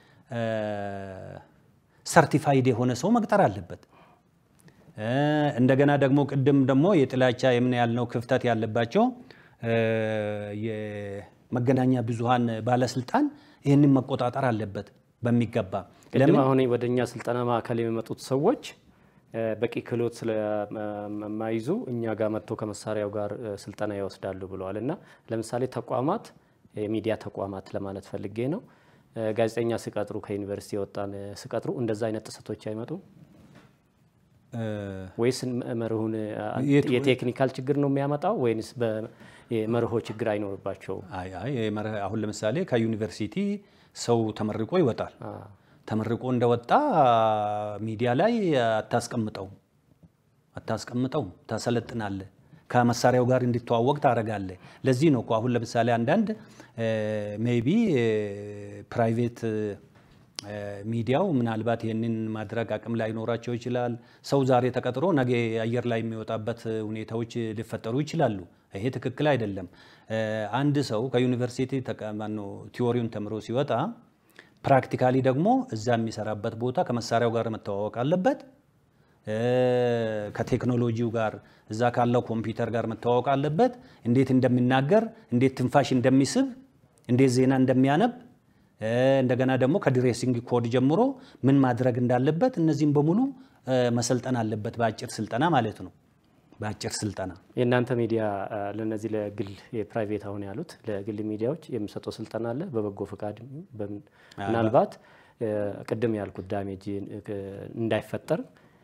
ሰርቲፋይድ የሆነ ሰው መቅጠር አለበት። እንደገና ደግሞ ቅድም ደግሞ የጥላቻ የምን ያልነው ክፍተት ያለባቸው የመገናኛ ብዙሃን ባለስልጣን ይህንን መቆጣጠር አለበት በሚገባ። ቅድም አሁን ወደ እኛ ስልጠና ማዕከል የሚመጡት ሰዎች በቂ ክህሎት ስለማይዙ እኛ ጋር መጥተው ከመሳሪያው ጋር ስልጠና ይወስዳሉ ብለዋል። እና ለምሳሌ ተቋማት የሚዲያ ተቋማት ለማለት ፈልጌ ነው። ጋዜጠኛ ሲቀጥሩ ከዩኒቨርሲቲ የወጣን ሲቀጥሩ እንደዛ አይነት ጥሰቶች አይመጡም ወይስ መርሁን የቴክኒካል ችግር ነው የሚያመጣው ወይንስ የመርሆ ችግር አይኖርባቸውም? አሁን ለምሳሌ ከዩኒቨርሲቲ ሰው ተመርቆ ይወጣል። ተመርቆ እንደወጣ ሚዲያ ላይ አታስቀምጠው አታስቀምጠው ታሰለጥናለህ። ከመሳሪያው ጋር እንዲተዋወቅ ታደርጋለህ። ለዚህ ነው እኮ አሁን ለምሳሌ አንዳንድ ሜቢ ፕራይቬት ሚዲያው ምናልባት ይህንን ማድረግ አቅም ላይኖራቸው ይችላል። ሰው ዛሬ ተቀጥሮ ነገ አየር ላይ የሚወጣበት ሁኔታዎች ሊፈጠሩ ይችላሉ። ይሄ ትክክል አይደለም። አንድ ሰው ከዩኒቨርሲቲ ማነው ቲዎሪውን ተምሮ ሲወጣ ፕራክቲካሊ ደግሞ እዛ የሚሰራበት ቦታ ከመሳሪያው ጋር መተዋወቅ አለበት። ከቴክኖሎጂው ጋር እዛ ካለው ኮምፒውተር ጋር መተዋወቅ አለበት። እንዴት እንደሚናገር፣ እንዴት ትንፋሽ እንደሚስብ፣ እንዴት ዜና እንደሚያነብ እንደገና ደግሞ ከድሬሲንግ ኮድ ጀምሮ ምን ማድረግ እንዳለበት እነዚህም በሙሉ መሰልጠን አለበት፣ በአጭር ስልጠና ማለት ነው። በአጭር ስልጠና የእናንተ ሚዲያ ለነዚህ ለግል የፕራይቬት አሁን ያሉት ለግል ሚዲያዎች የሚሰጠው ስልጠና አለ። በበጎ ፈቃድ ምናልባት ቅድም ያልኩት ዳሜጅ እንዳይፈጠር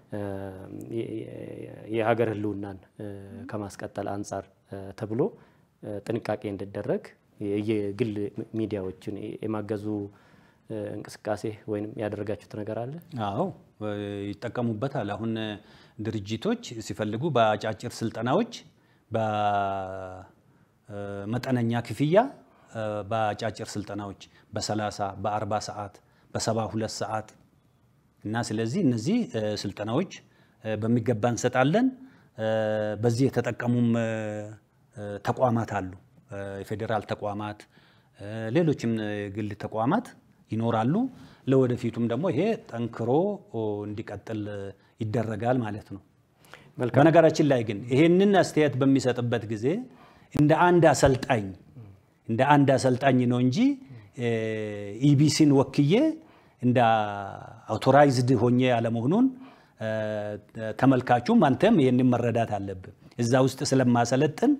የሀገር ሕልውናን ከማስቀጠል አንጻር ተብሎ ጥንቃቄ እንዲደረግ የግል ሚዲያዎችን የማገዙ እንቅስቃሴ ወይም ያደረጋችሁት ነገር አለ? አዎ ይጠቀሙበታል። አሁን ድርጅቶች ሲፈልጉ በአጫጭር ስልጠናዎች በመጠነኛ ክፍያ በአጫጭር ስልጠናዎች በ30 በ40 ሰዓት በ72 ሰዓት እና ስለዚህ እነዚህ ስልጠናዎች በሚገባ እንሰጣለን። በዚህ የተጠቀሙም ተቋማት አሉ። የፌዴራል ተቋማት፣ ሌሎችም ግል ተቋማት ይኖራሉ። ለወደፊቱም ደግሞ ይሄ ጠንክሮ እንዲቀጥል ይደረጋል ማለት ነው። በነገራችን ላይ ግን ይሄንን አስተያየት በሚሰጥበት ጊዜ እንደ አንድ አሰልጣኝ እንደ አንድ አሰልጣኝ ነው እንጂ ኢቢሲን ወክዬ እንደ አውቶራይዝድ ሆኜ ያለመሆኑን ተመልካቹም አንተም ይህንን መረዳት አለብን። እዛ ውስጥ ስለማሰለጥን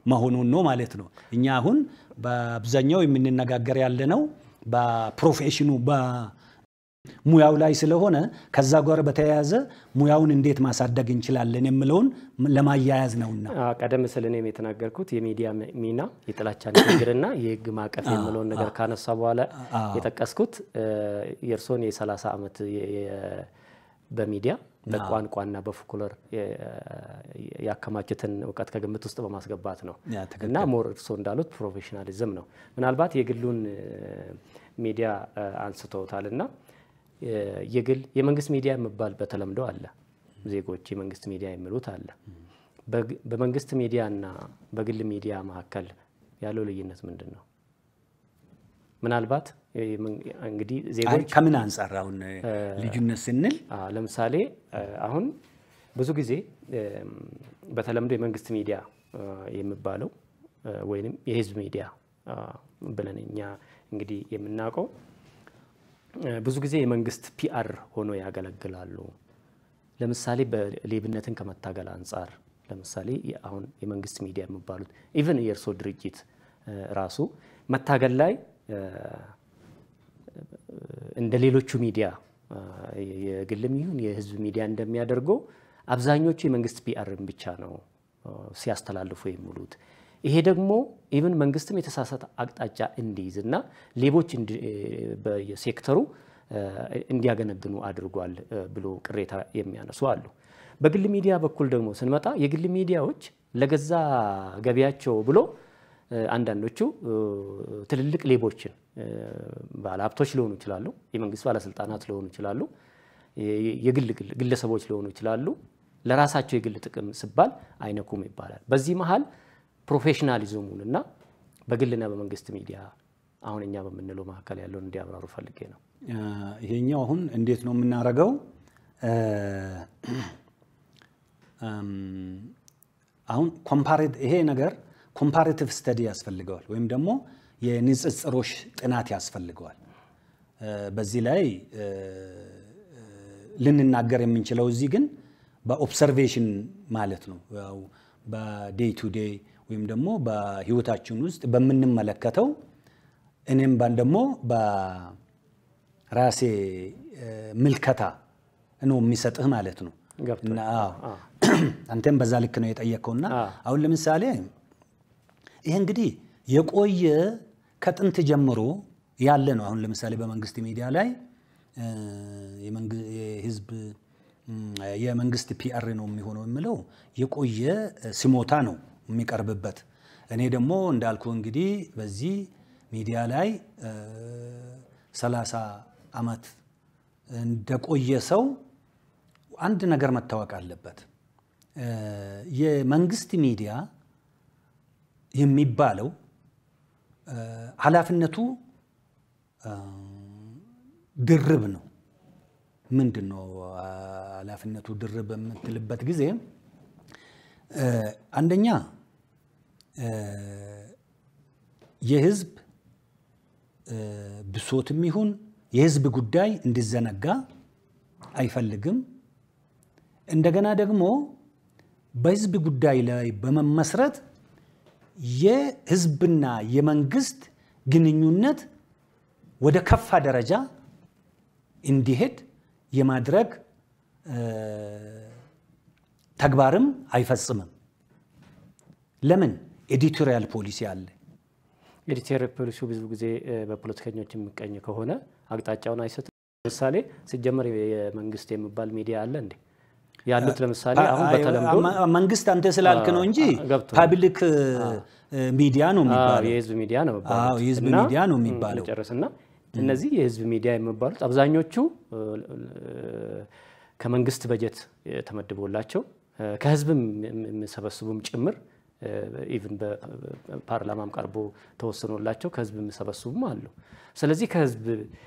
መሆኑን ነው ማለት ነው። እኛ አሁን በአብዛኛው የምንነጋገር ያለ ነው በፕሮፌሽኑ ሙያው ላይ ስለሆነ ከዛ ጋር በተያያዘ ሙያውን እንዴት ማሳደግ እንችላለን የምለውን ለማያያዝ ነውና ቀደም ስል እኔም የተናገርኩት የሚዲያ ሚና የጥላቻ ንግግርና የህግ ማዕቀፍ የምለውን ነገር ካነሳ በኋላ የጠቀስኩት የእርስዎን የ30 ዓመት በሚዲያ በቋንቋና በፎክሎር ያከማቹትን እውቀት ከግምት ውስጥ በማስገባት ነው እና ሞር እርስዎ እንዳሉት ፕሮፌሽናሊዝም ነው። ምናልባት የግሉን ሚዲያ አንስተውታል እና የግል የመንግስት ሚዲያ የሚባል በተለምዶ አለ። ዜጎች የመንግስት ሚዲያ የሚሉት አለ። በመንግስት ሚዲያና በግል ሚዲያ መካከል ያለው ልዩነት ምንድን ነው? ምናልባት እንግዲህ ዜጎች ከምን አንጻር አሁን ልዩነት ስንል ለምሳሌ አሁን ብዙ ጊዜ በተለምዶ የመንግስት ሚዲያ የሚባለው ወይም የህዝብ ሚዲያ ብለን እኛ እንግዲህ የምናውቀው ብዙ ጊዜ የመንግስት ፒአር ሆኖ ያገለግላሉ። ለምሳሌ በሌብነትን ከመታገል አንጻር ለምሳሌ አሁን የመንግስት ሚዲያ የሚባሉት ኢቨን የእርስዎ ድርጅት ራሱ መታገል ላይ እንደ ሌሎቹ ሚዲያ የግልም ይሁን የህዝብ ሚዲያ እንደሚያደርገው አብዛኞቹ የመንግስት ፒአርን ብቻ ነው ሲያስተላልፉ የሚውሉት። ይሄ ደግሞ ኢቨን መንግስትም የተሳሳተ አቅጣጫ እንዲይዝ እና ሌቦች በሴክተሩ እንዲያገነግኑ አድርጓል ብሎ ቅሬታ የሚያነሱ አሉ። በግል ሚዲያ በኩል ደግሞ ስንመጣ የግል ሚዲያዎች ለገዛ ገቢያቸው ብሎ አንዳንዶቹ ትልልቅ ሌቦችን ባለሀብቶች ሊሆኑ ይችላሉ፣ የመንግስት ባለስልጣናት ሊሆኑ ይችላሉ፣ የግል ግለሰቦች ሊሆኑ ይችላሉ። ለራሳቸው የግል ጥቅም ሲባል አይነኩም ይባላል። በዚህ መሀል ፕሮፌሽናሊዝሙን እና በግልና በመንግስት ሚዲያ አሁን እኛ በምንለው መካከል ያለውን እንዲያብራሩ ፈልጌ ነው። ይሄኛው አሁን እንዴት ነው የምናደርገው? አሁን ይሄ ነገር ኮምፓሬቲቭ ስተዲ ያስፈልገዋል፣ ወይም ደግሞ የንጽጽሮች ጥናት ያስፈልገዋል። በዚህ ላይ ልንናገር የምንችለው እዚህ ግን በኦብሰርቬሽን ማለት ነው በዴይ ቱ ዴይ ወይም ደግሞ በህይወታችን ውስጥ በምንመለከተው እኔም ባን ደግሞ በራሴ ምልከታ ነው የሚሰጥህ ማለት ነው። አንተም በዛ ልክ ነው የጠየቀውና አሁን ለምሳሌ ይሄ እንግዲህ የቆየ ከጥንት ጀምሮ ያለ ነው። አሁን ለምሳሌ በመንግስት ሚዲያ ላይ የህዝብ የመንግስት ፒአር ነው የሚሆነው የምለው የቆየ ስሞታ ነው የሚቀርብበት። እኔ ደግሞ እንዳልኩ እንግዲህ በዚህ ሚዲያ ላይ ሰላሳ ዓመት እንደቆየ ሰው አንድ ነገር መታወቅ አለበት። የመንግስት ሚዲያ የሚባለው ኃላፊነቱ ድርብ ነው። ምንድን ነው ኃላፊነቱ ድርብ በምትልበት ጊዜ አንደኛ የህዝብ ብሶትም ይሁን የህዝብ ጉዳይ እንዲዘነጋ አይፈልግም። እንደገና ደግሞ በህዝብ ጉዳይ ላይ በመመስረት የህዝብና የመንግስት ግንኙነት ወደ ከፋ ደረጃ እንዲሄድ የማድረግ ተግባርም አይፈጽምም። ለምን? ኤዲቶሪያል ፖሊሲ አለ። ኤዲቶሪያል ፖሊሲው ብዙ ጊዜ በፖለቲከኞች የሚቀኝ ከሆነ አቅጣጫውን አይሰጥም። ለምሳሌ ሲጀመር የመንግስት የሚባል ሚዲያ አለ እንዴ? ያሉት ለምሳሌ አሁን በተለምዶ መንግስት አንተ ስላልክ ነው እንጂ ፓብሊክ ሚዲያ ነው የሚባለው። የህዝብ ሚዲያ ነው አዎ የህዝብ ሚዲያ ነው የሚባለው። ጨርስና እነዚህ የህዝብ ሚዲያ የሚባሉት አብዛኞቹ ከመንግስት በጀት ተመድቦላቸው ከህዝብም የሚሰበስቡም ጭምር ኢቭን በፓርላማም ቀርቦ ተወስኖላቸው ከህዝብ የሚሰበስቡም አሉ። ስለዚህ ከህዝብ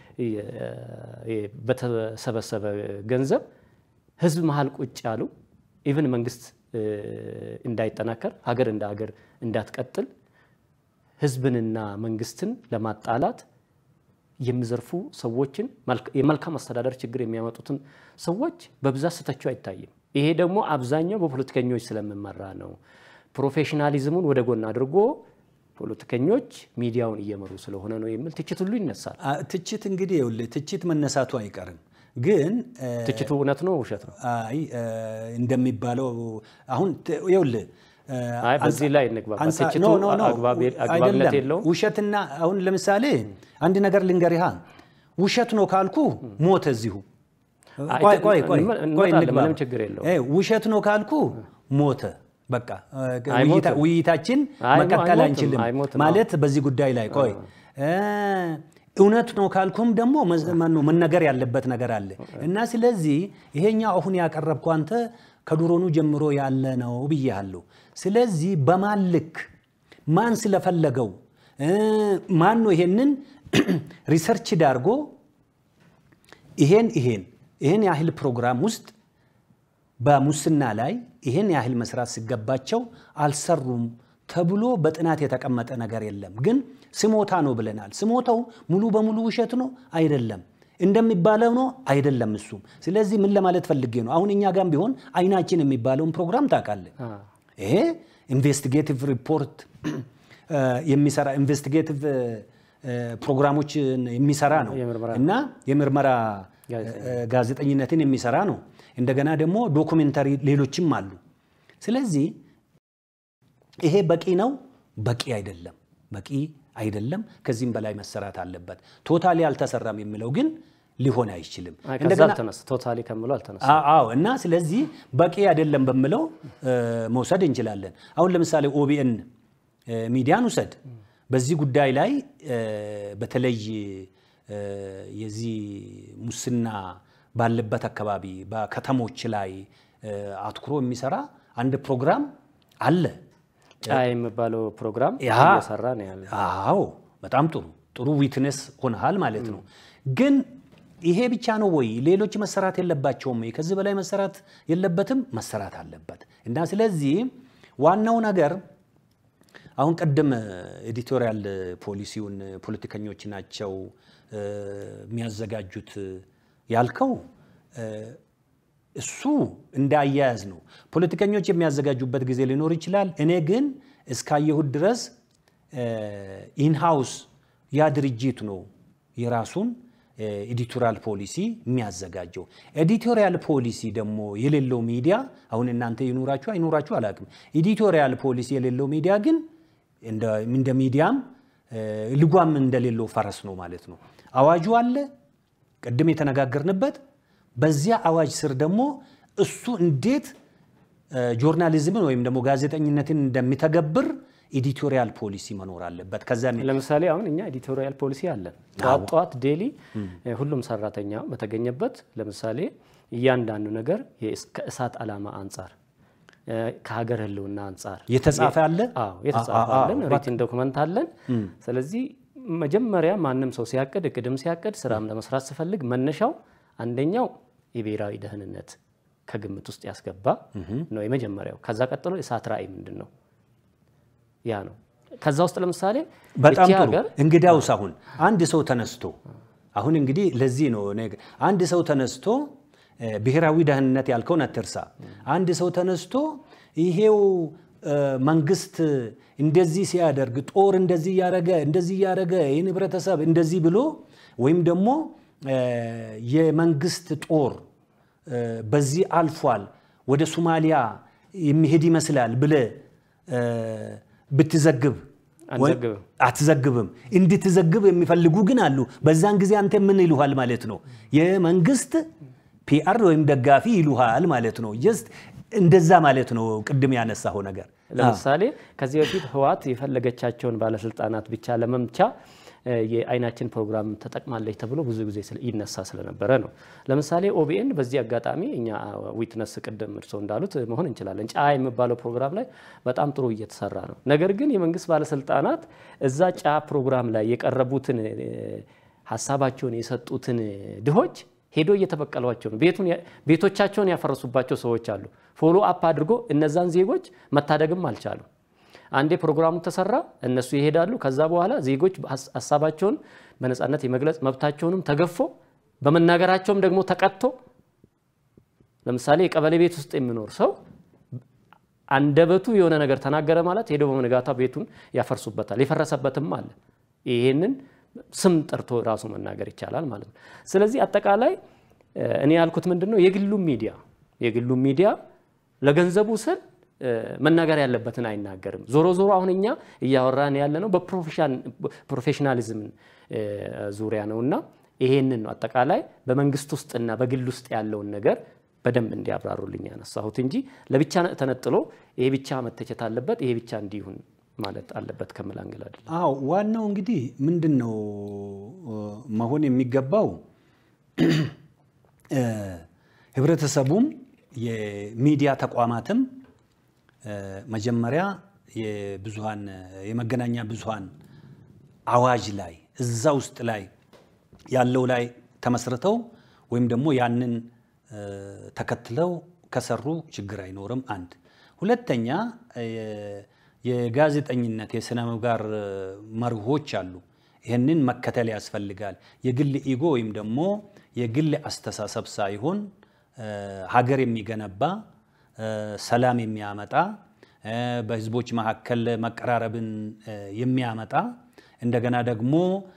በተሰበሰበ ገንዘብ ህዝብ መሀል ቁጭ ያሉ ኢቭን መንግስት እንዳይጠናከር ሀገር እንደ ሀገር እንዳትቀጥል ህዝብንና መንግስትን ለማጣላት የሚዘርፉ ሰዎችን የመልካም አስተዳደር ችግር የሚያመጡትን ሰዎች በብዛት ስተቸው አይታይም። ይሄ ደግሞ አብዛኛው በፖለቲከኞች ስለሚመራ ነው። ፕሮፌሽናሊዝሙን ወደ ጎን አድርጎ ፖለቲከኞች ሚዲያውን እየመሩ ስለሆነ ነው የሚል ትችት ሁሉ ይነሳል። አ- ትችት እንግዲህ ይኸውልህ ትችት መነሳቱ አይቀርም ግን እ፣ ትችቱ እውነት ነው ውሸት ነው? አይ እ፣ እንደሚባለው አሁን ት- ይኸውልህ እ፣ አይ በዚህ ላይ እንግባባ። አንጻ- ትችቱ ኖ ኖ ኖ አግባብ- አግባብነት አይደለም። የለውም። ውሸትና አሁን ለምሳሌ አንድ ነገር ልንገርህ ውሸት ነው ካልኩ ሞተ እዚሁ አይ፣ ቆይ ቆይ ቆይ እንመ- ቆይ እንመጣለን፣ እንግባባ። ምንም ችግር የለውም። እ፣ ውሸት ነው ካልኩ ሞተ በቃ እ፣ አይሞትም። ውይይታ- ውይይታችን አይሞ- መቀጠል አይሞትም፣ አንችልም አይሞትም። ማለት በዚህ ጉዳይ ላይ ቆይ እ፣ እውነት ነው ካልኩም ደግሞ መዝ- ማነው መነገር ያለበት ነገር አለ እና ስለዚህ ይሄኛው አሁን ያቀረብከው አንተ ከድሮኑ ጀምሮ ያለ ነው ብያለሁ። ስለዚህ በማን ልክ ማን ስለፈለገው እ፣ ማን ነው ይሄንን ሪሰርች ዳርጎ ይሄን ይሄን ይሄን ያህል ፕሮግራም ውስጥ በሙስና ላይ ይሄን ያህል መስራት ሲገባቸው አልሰሩም ተብሎ በጥናት የተቀመጠ ነገር የለም። ግን ስሞታ ነው ብለናል። ስሞታው ሙሉ በሙሉ ውሸት ነው አይደለም፣ እንደሚባለው ነው አይደለም። እሱም ስለዚህ ምን ለማለት ፈልጌ ነው፣ አሁን እኛ ጋም ቢሆን አይናችን የሚባለውን ፕሮግራም ታውቃለህ። አ፣ ይሄ ኢንቨስቲጌቲቭ ሪፖርት የሚሰራ ኢንቨስቲጌቲቭ ፕሮግራሞችን የሚሰራ ነው የምርመራ እና የምርመራ ጋዜጠኛ። እ፣ ጋዜጠኝነትን የሚሰራ ነው። እንደገና ደግሞ ዶኩሜንታሪ ሌሎችም አሉ። ስለዚህ ይሄ በቂ ነው? በቂ አይደለም። በቂ አይደለም። ከዚህም በላይ መሰራት አለበት። ቶታሊ አልተሰራም የሚለው ግን ሊሆን አይችልም። አይ፣ ከዛ እንደገና አልተነሳ ቶታሊ ከምለው አልተነሳ አ- አዎ እና ስለዚህ በቂ አይደለም በምለው እ፣ መውሰድ እንችላለን። አሁን ለምሳሌ ኦቢኤን እ፣ ሚዲያን ውሰድ። በዚህ ጉዳይ ላይ እ፣ በተለይ እ፣ የዚህ ሙስና ባለበት አካባቢ በከተሞች ላይ እ፣ አትኩሮ የሚሰራ አንድ ፕሮግራም አለ። ጫ የሚባለው ፕሮግራም ያ እየሰራ ነው ያለ። አዎ በጣም ጥሩ ጥሩ ዊትነስ ሆነሃል ማለት ነው። ግን ይሄ ብቻ ነው ወይ? ሌሎች መሰራት የለባቸውም ወይ? ከዚህ በላይ መሰራት የለበትም? መሰራት አለበት እና ስለዚህ ዋናው ነገር አሁን ቅድም ኤዲቶሪያል ፖሊሲውን ፖለቲከኞች ናቸው እ፣ የሚያዘጋጁት ያልከው እ፣ እሱ እንደ አያያዝ ነው። ፖለቲከኞች የሚያዘጋጁበት ጊዜ ሊኖር ይችላል። እኔ ግን እስካየሁት ድረስ ኢንሃውስ ያ ድርጅት ነው የራሱን ኤዲቶሪያል ፖሊሲ የሚያዘጋጀው። ኤዲቶሪያል ፖሊሲ ደግሞ የሌለው ሚዲያ አሁን እናንተ ይኑራችሁ አይኑራችሁ አላውቅም። ኤዲቶሪያል ፖሊሲ የሌለው ሚዲያ ግን እንደ እንደ ሚዲያም እ፣ ልጓም እንደሌለው ፈረስ ነው ማለት ነው። አዋጁ አለ ቅድም የተነጋገርንበት በዚያ አዋጅ ስር ደግሞ እሱ እንዴት እ፣ ጆርናሊዝምን ወይም ደግሞ ጋዜጠኝነትን እንደሚተገብር ኤዲቶሪያል ፖሊሲ መኖር አለበት። ከዛ ለምሳሌ አሁን እኛ ኤዲቶሪያል ፖሊሲ አለን። ጠዋት ጠዋት ዴሊ ሁሉም ሰራተኛ በተገኘበት ለምሳሌ እያንዳንዱ ነገር የእስ- ከእሳት ዓላማ አንጻር እ፣ ከሀገር ሕልውና አንጻር የተጻፈ አለ። አዎ የተጻፈ አ- አ- አለን፣ አ- ሪትን ዶክመንት አለን። ስለዚህ መጀመሪያ ማንም ሰው ሲያቅድ እቅድም ሲያቅድ ስራም ለመስራት ሲፈልግ መነሻው አንደኛው የብሔራዊ ደህንነት ከግምት ውስጥ ያስገባ ነው የመጀመሪያው። ከዛ ቀጥሎ የእሳት ራዕይ ምንድን ነው? ያ ነው። ከዛ ውስጥ ለምሳሌ በጣም እቺ ጥሩ። ሀገር እንግዳውስ አሁን አንድ ሰው ተነስቶ አሁን እንግዲህ ለዚህ ነው እኔ አንድ ሰው ተነስቶ እ፣ ብሔራዊ ደህንነት ያልከውን አትርሳ። አንድ ሰው ተነስቶ ይሄው እ፣ መንግስት እንደዚህ ሲያደርግ ጦር እንደዚህ እያደረገ እንደዚህ እያደረገ ይህን ህብረተሰብ እንደዚህ ብሎ ወይም ደግሞ እ፣ የመንግስት ጦር እ፣ በዚህ አልፏል ወደ ሶማሊያ የሚሄድ ይመስላል ብለ እ፣ ብትዘግብ አንዘግብም። አትዘግብም። እንድትዘግብ የሚፈልጉ ግን አሉ። በዛን ጊዜ አንተ ምን ይሉሃል ማለት ነው? የመንግስት ፒአር ወይም ደጋፊ ይሉሃል ማለት ነው። ጀስት እንደዛ ማለት ነው። ቅድም ያነሳው ነገር ለምሳሌ ከዚህ በፊት ህወሓት የፈለገቻቸውን ባለስልጣናት ብቻ ለመምቻ እ፣ የአይናችን ፕሮግራም ተጠቅማለች ተብሎ ብዙ ጊዜ ስለ- ይነሳ ስለነበረ ነው። ለምሳሌ ኦቢኤን በዚህ አጋጣሚ እኛ ዊትነስ ቅድም እርስዎ እንዳሉት መሆን እንችላለን። ጫ የሚባለው ፕሮግራም ላይ በጣም ጥሩ እየተሰራ ነው። ነገር ግን የመንግስት ባለስልጣናት እዛ ጫ ፕሮግራም ላይ የቀረቡትን እ፣ ሀሳባቸውን የሰጡትን ድሆች ሄዶ እየተበቀሏቸው ነው። ቤቱን ያ- ቤቶቻቸውን ያፈረሱባቸው ሰዎች አሉ። ፎሎ አፕ አድርጎ እነዛን ዜጎች መታደግም አልቻሉ። አንዴ ፕሮግራሙ ተሰራ፣ እነሱ ይሄዳሉ። ከዛ በኋላ ዜጎች ሀስ- ሀሳባቸውን በነፃነት የመግለጽ መብታቸውንም ተገፎ በመናገራቸውም ደግሞ ተቀጥቶ ለምሳሌ የቀበሌ ቤት ውስጥ የሚኖር ሰው አንደበቱ የሆነ ነገር ተናገረ ማለት ሄደው በመነጋታ ቤቱን ያፈርሱበታል። የፈረሰበትም አለ። ይሄንን ስም ጠርቶ ራሱ መናገር ይቻላል ማለት ነው። ስለዚህ አጠቃላይ እኔ ያልኩት ምንድን ነው የግሉም ሚዲያ የግሉም ሚዲያ ለገንዘቡ ስል መናገር ያለበትን አይናገርም። ዞሮ ዞሮ አሁን እኛ እያወራን ያለ ነው በፕሮፌሽናሊዝም ዙሪያ ነው እና ይሄንን ነው አጠቃላይ በመንግስት ውስጥና በግል ውስጥ ያለውን ነገር በደንብ እንዲያብራሩልኝ ያነሳሁት እንጂ ለብቻ ተነጥሎ ይሄ ብቻ መተቸት አለበት ይሄ ብቻ እንዲሁን ማለት አለበት ከምል አንግል አይደለም። አዎ ዋናው እንግዲህ ምንድን ነው መሆን የሚገባው ህብረተሰቡም የሚዲያ ተቋማትም መጀመሪያ የብዙሃን የመገናኛ ብዙሃን አዋጅ ላይ እዛ ውስጥ ላይ ያለው ላይ ተመስርተው ወይም ደግሞ ያንን ተከትለው ከሰሩ ችግር አይኖርም። አንድ ሁለተኛ የጋዜጠኝነት የስነ ምግባር መርሆች አሉ። ይህንን መከተል ያስፈልጋል። የግል ኢጎ ወይም ደግሞ የግል አስተሳሰብ ሳይሆን ሀገር የሚገነባ ሰላም የሚያመጣ በህዝቦች መካከል መቀራረብን የሚያመጣ እንደገና ደግሞ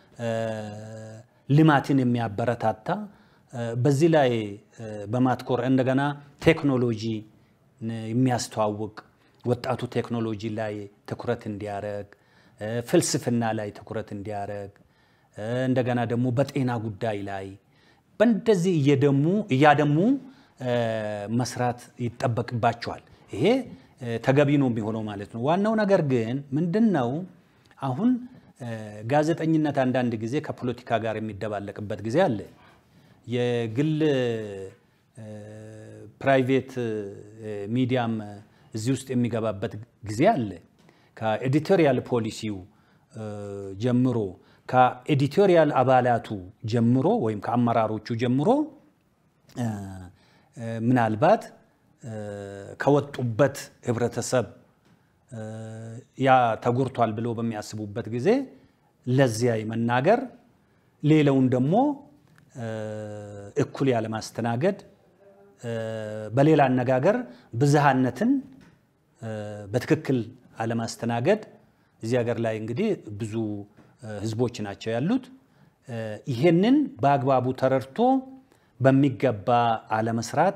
ልማትን የሚያበረታታ በዚህ ላይ በማትኮር እንደገና ቴክኖሎጂ የሚያስተዋውቅ ወጣቱ ቴክኖሎጂ ላይ ትኩረት እንዲያደርግ፣ ፍልስፍና ላይ ትኩረት እንዲያደርግ፣ እንደገና ደግሞ በጤና ጉዳይ ላይ በእንደዚህ እየደሙ እያደሙ መስራት ይጠበቅባቸዋል። ይሄ ተገቢ ነው የሚሆነው ማለት ነው። ዋናው ነገር ግን ምንድን ነው አሁን ጋዜጠኝነት አንዳንድ ጊዜ ከፖለቲካ ጋር የሚደባለቅበት ጊዜ አለ። የግል ፕራይቬት ሚዲያም እዚህ ውስጥ የሚገባበት ጊዜ አለ። ከኤዲቶሪያል ፖሊሲው ጀምሮ ከኤዲቶሪያል አባላቱ ጀምሮ ወይም ከአመራሮቹ ጀምሮ ምናልባት ከወጡበት ህብረተሰብ ያ ተጎድቷል ብሎ በሚያስቡበት ጊዜ ለዚያ መናገር፣ ሌላውን ደግሞ እኩል ያለማስተናገድ፣ በሌላ አነጋገር ብዝሃነትን በትክክል አለማስተናገድ። እዚህ ሀገር ላይ እንግዲህ ብዙ ህዝቦች ናቸው ያሉት። ይሄንን በአግባቡ ተረድቶ በሚገባ አለመስራት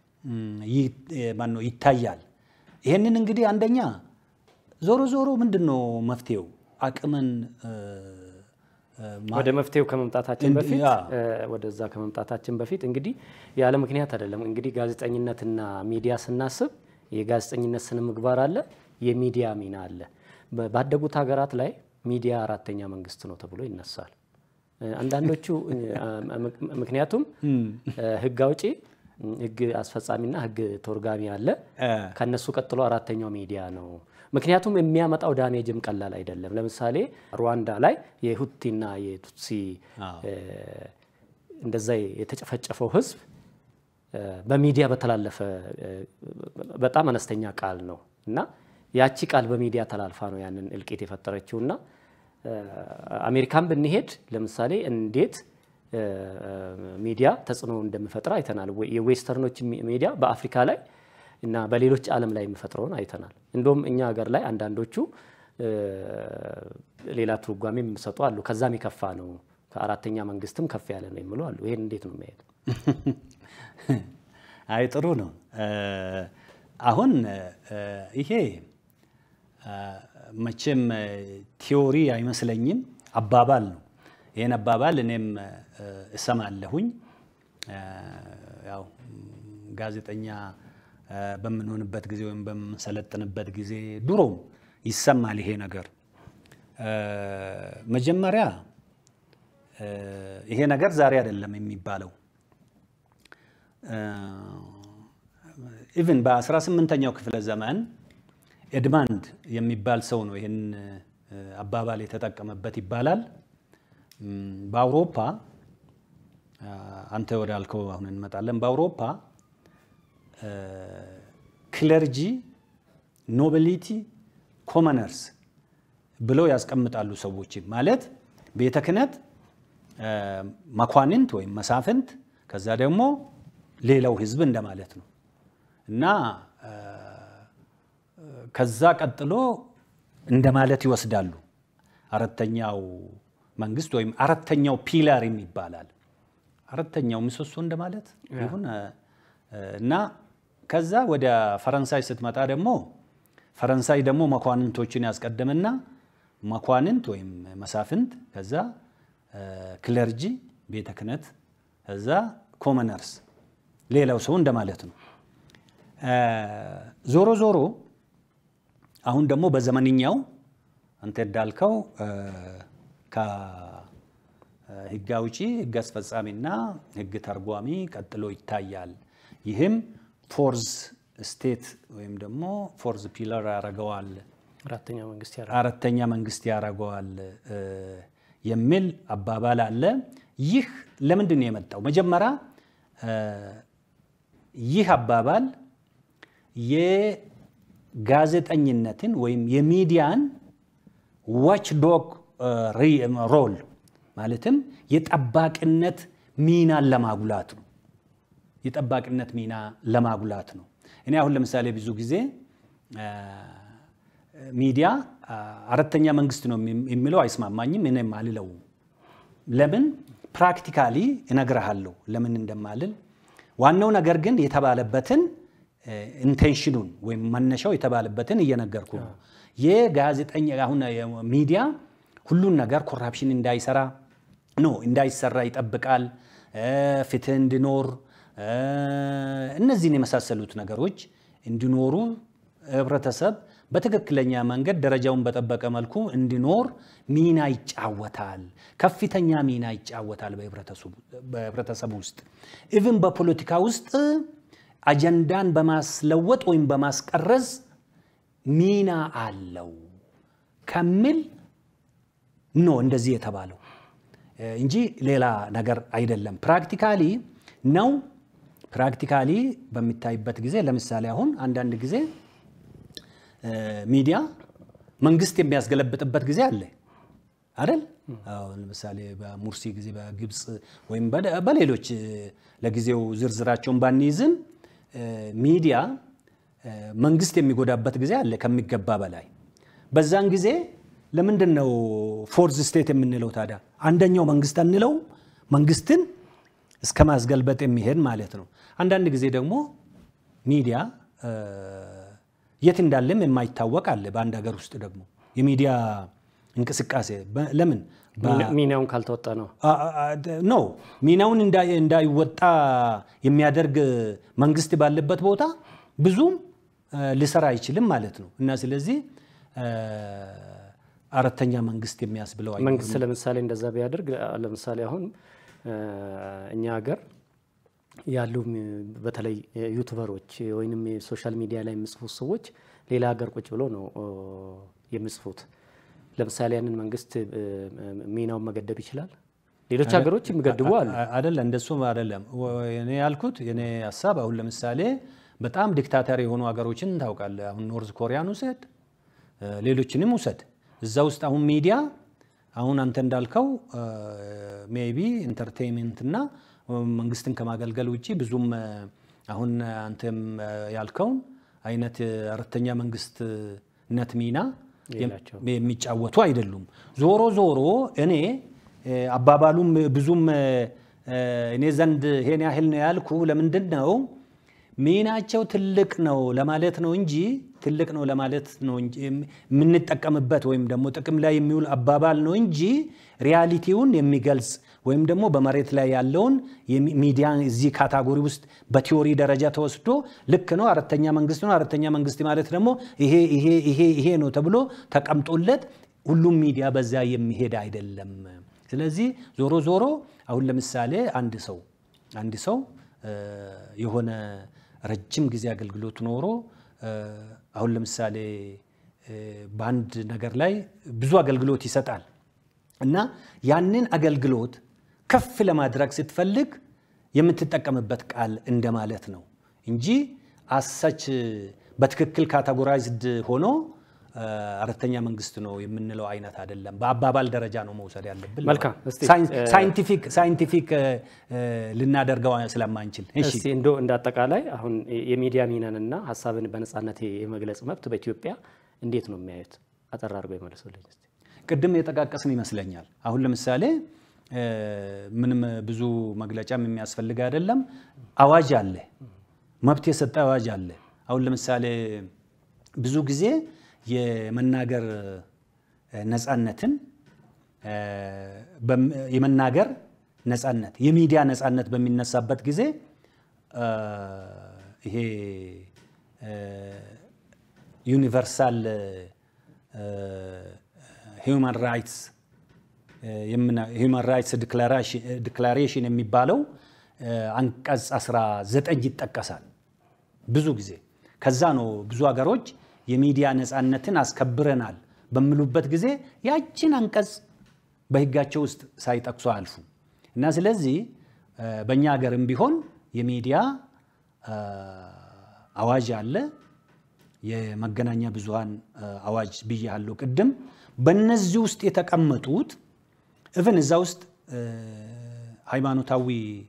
ማነው ይታያል። ይሄንን እንግዲህ አንደኛ ዞሮ ዞሮ ምንድን ነው መፍትሄው? አቅምን ወደ መፍትሄው ከመምጣታችን በፊት ወደዛ ከመምጣታችን በፊት እንግዲህ ያለ ምክንያት አይደለም። እንግዲህ ጋዜጠኝነትና ሚዲያ ስናስብ የጋዜጠኝነት ስነ ምግባር አለ፣ የሚዲያ ሚና አለ። ባደጉት ሀገራት ላይ ሚዲያ አራተኛ መንግስት ነው ተብሎ ይነሳል። አንዳንዶቹ ምክንያቱም ህግ አውጪ ህግ አስፈጻሚና ህግ ተርጓሚ አለ። ከነሱ ቀጥሎ አራተኛው ሚዲያ ነው። ምክንያቱም የሚያመጣው ዳሜጅም ቀላል አይደለም። ለምሳሌ ሩዋንዳ ላይ የሁቲና የቱትሲ እንደዛ የተጨፈጨፈው ህዝብ በሚዲያ በተላለፈ በጣም አነስተኛ ቃል ነው እና ያቺ ቃል በሚዲያ ተላልፋ ነው ያንን እልቂት የፈጠረችው እና አሜሪካን ብንሄድ ለምሳሌ እንዴት ሚዲያ ተጽዕኖ እንደሚፈጥር አይተናል። የዌስተርኖች ሚዲያ በአፍሪካ ላይ እና በሌሎች ዓለም ላይ የሚፈጥረውን አይተናል። እንደውም እኛ ሀገር ላይ አንዳንዶቹ ሌላ ትርጓሜ የሚሰጡ አሉ። ከዛም የከፋ ነው፣ ከአራተኛ መንግስትም ከፍ ያለ ነው የሚሉ አሉ። ይሄን እንዴት ነው የሚያየው? አይ ጥሩ ነው። አሁን ይሄ መቼም ቲዮሪ አይመስለኝም፣ አባባል ነው። ይህን አባባል እኔም እሰማለሁኝ። ያው ጋዜጠኛ በምንሆንበት ጊዜ ወይም በምንሰለጥንበት ጊዜ ድሮም ይሰማል ይሄ ነገር። መጀመሪያ ይሄ ነገር ዛሬ አይደለም የሚባለው ኢቭን በ18ኛው ክፍለ ዘመን ኤድማንድ የሚባል ሰው ነው ይህን አባባል የተጠቀመበት ይባላል። በአውሮፓ አንተ ወዳልከው አሁን እንመጣለን። በአውሮፓ ክለርጂ፣ ኖቢሊቲ፣ ኮመነርስ ብለው ያስቀምጣሉ ሰዎች ማለት ቤተ ክህነት፣ መኳንንት ወይም መሳፍንት፣ ከዛ ደግሞ ሌላው ህዝብ እንደማለት ነው እና ከዛ ቀጥሎ እንደማለት ይወስዳሉ። አራተኛው መንግስት ወይም አራተኛው ፒላር ይባላል። አራተኛው ምሰሶ እንደማለት ይሁን እና ከዛ ወደ ፈረንሳይ ስትመጣ ደግሞ ፈረንሳይ ደግሞ መኳንንቶችን ያስቀደምና መኳንንት ወይም መሳፍንት፣ ከዛ ክለርጂ ቤተ ክህነት፣ ከዛ ኮመነርስ ሌላው ሰው እንደማለት ነው። ዞሮ ዞሮ አሁን ደግሞ በዘመንኛው አንተ እንዳልከው ከህግ አውጪ፣ ህግ አስፈጻሚና ህግ ተርጓሚ ቀጥሎ ይታያል። ይህም ፎርዝ ስቴት ወይም ደግሞ ፎርዝ ፒለር ያደርገዋል፣ አራተኛ መንግስት ያረ አራተኛ መንግስት ያደርገዋል የሚል አባባል አለ። ይህ ለምንድን ነው የመጣው? መጀመሪያ ይህ አባባል የጋዜጠኝነትን ወይም የሚዲያን ዋች ዶግ ሮል ማለትም የጠባቂነት ሚናን ለማጉላት ነው። የጠባቂነት ሚና ለማጉላት ነው። እኔ አሁን ለምሳሌ ብዙ ጊዜ ሚዲያ አራተኛ መንግስት ነው የሚለው አይስማማኝም። እኔም አልለውም። ለምን ፕራክቲካሊ እነግርሃለሁ ለምን እንደማልል። ዋናው ነገር ግን የተባለበትን ኢንቴንሽኑን ወይም መነሻው የተባለበትን እየነገርኩ ነው። የጋዜጠኛ አሁን ሚዲያ ሁሉን ነገር ኮራፕሽን እንዳይሰራ ነው እንዳይሰራ ይጠብቃል። ፍትህ እንዲኖር እነዚህን የመሳሰሉት ነገሮች እንዲኖሩ ህብረተሰብ በትክክለኛ መንገድ ደረጃውን በጠበቀ መልኩ እንዲኖር ሚና ይጫወታል። ከፍተኛ ሚና ይጫወታል በህብረተሰቡ ውስጥ ኢቭን በፖለቲካ ውስጥ አጀንዳን በማስለወጥ ወይም በማስቀረዝ ሚና አለው ከሚል ነው እንደዚህ የተባለው እንጂ ሌላ ነገር አይደለም። ፕራክቲካሊ ነው። ፕራክቲካሊ በሚታይበት ጊዜ ለምሳሌ አሁን አንዳንድ ጊዜ ሚዲያ መንግስት የሚያስገለብጥበት ጊዜ አለ አይደል? አሁን ለምሳሌ በሙርሲ ጊዜ በግብፅ ወይም በሌሎች ለጊዜው ዝርዝራቸውን ባንይዝም ሚዲያ መንግስት የሚጎዳበት ጊዜ አለ ከሚገባ በላይ። በዛን ጊዜ ለምንድን ነው ፎርዝ ስቴት የምንለው ታዲያ? አንደኛው መንግስት አንለው መንግስትን እስከ ማስገልበጥ የሚሄድ ማለት ነው። አንዳንድ ጊዜ ደግሞ ሚዲያ የት እንዳለም የማይታወቅ አለ። በአንድ ሀገር ውስጥ ደግሞ የሚዲያ እንቅስቃሴ ለምን ሚናውን ካልተወጣ ነው ኖ ሚናውን እንዳይወጣ የሚያደርግ መንግስት ባለበት ቦታ ብዙም ሊሰራ አይችልም ማለት ነው። እና ስለዚህ አራተኛ መንግስት የሚያስብለው መንግስት ለምሳሌ እንደዛ ቢያደርግ ለምሳሌ አሁን እኛ ሀገር ያሉ በተለይ ዩቱበሮች ወይንም የሶሻል ሚዲያ ላይ የሚጽፉት ሰዎች ሌላ ሀገር ቁጭ ብሎ ነው የሚጽፉት። ለምሳሌ ያንን መንግስት ሚናውን መገደብ ይችላል። ሌሎች ሀገሮች የሚገድቡ አሉ። አይደለም፣ እንደሱም አይደለም። እኔ ያልኩት የኔ ሀሳብ አሁን ለምሳሌ በጣም ዲክታተር የሆኑ ሀገሮችን ታውቃለህ። አሁን ኖርዝ ኮሪያን ውሰድ፣ ሌሎችንም ውሰድ። እዛ ውስጥ አሁን ሚዲያ አሁን አንተ እንዳልከው ሜቢ ኢንተርቴንመንት እና መንግስትን ከማገልገል ውጭ ብዙም አሁን አንተም ያልከውን አይነት አራተኛ መንግስትነት ሚና የሚጫወቱ አይደሉም። ዞሮ ዞሮ እኔ አባባሉም ብዙም እኔ ዘንድ ይሄን ያህል ነው ያልኩ ለምንድን ነው ሚናቸው ትልቅ ነው ለማለት ነው እንጂ ትልቅ ነው ለማለት ነው እንጂ የምንጠቀምበት ወይም ደግሞ ጥቅም ላይ የሚውል አባባል ነው እንጂ ሪያሊቲውን የሚገልጽ ወይም ደግሞ በመሬት ላይ ያለውን ሚዲያ እዚህ ካታጎሪ ውስጥ በቲዎሪ ደረጃ ተወስዶ ልክ ነው አራተኛ መንግስት ነው አራተኛ መንግስት ማለት ደግሞ ይሄ ይሄ ይሄ ይሄ ነው ተብሎ ተቀምጦለት ሁሉም ሚዲያ በዛ የሚሄድ አይደለም። ስለዚህ ዞሮ ዞሮ አሁን ለምሳሌ አንድ ሰው አንድ ሰው የሆነ ረጅም ጊዜ አገልግሎት ኖሮ አሁን ለምሳሌ በአንድ ነገር ላይ ብዙ አገልግሎት ይሰጣል እና ያንን አገልግሎት ከፍ ለማድረግ ስትፈልግ የምትጠቀምበት ቃል እንደማለት ነው እንጂ አሳች በትክክል ካቴጎራይዝድ ሆኖ አራተኛ መንግስት ነው የምንለው አይነት አይደለም። በአባባል ደረጃ ነው መውሰድ ያለብን። መልካም። እስቲ ሳይንቲፊክ ሳይንቲፊክ ልናደርገው ስለማንችል እሺ እስቲ እንዶ እንደ አጠቃላይ አሁን የሚዲያ ሚናንና ሀሳብን በነጻነት የመግለጽ መብት በኢትዮጵያ እንዴት ነው የሚያዩት? አጠር አድርገው ይመልሱልኝ እስቲ። ቅድም የጠቃቀስን ይመስለኛል። አሁን ለምሳሌ ምንም ብዙ መግለጫም የሚያስፈልግ አይደለም። አዋጅ አለ፣ መብት የሰጠ አዋጅ አለ። አሁን ለምሳሌ ብዙ ጊዜ የመናገር ነፃነትን የመናገር ነፃነት የሚዲያ ነፃነት በሚነሳበት ጊዜ ይሄ ዩኒቨርሳል ሂውማን ራይትስ ሂውማን ራይትስ ዲክላሬሽን የሚባለው አንቀጽ 19 ይጠቀሳል ብዙ ጊዜ። ከዛ ነው ብዙ ሀገሮች የሚዲያ ነፃነትን አስከብረናል በሚሉበት ጊዜ ያችን አንቀጽ በሕጋቸው ውስጥ ሳይጠቅሱ አልፉ እና ስለዚህ በእኛ ሀገርም ቢሆን የሚዲያ አዋጅ አለ። የመገናኛ ብዙሃን አዋጅ ብያለሁ ቅድም። በእነዚህ ውስጥ የተቀመጡት እብን እዛ ውስጥ ሃይማኖታዊ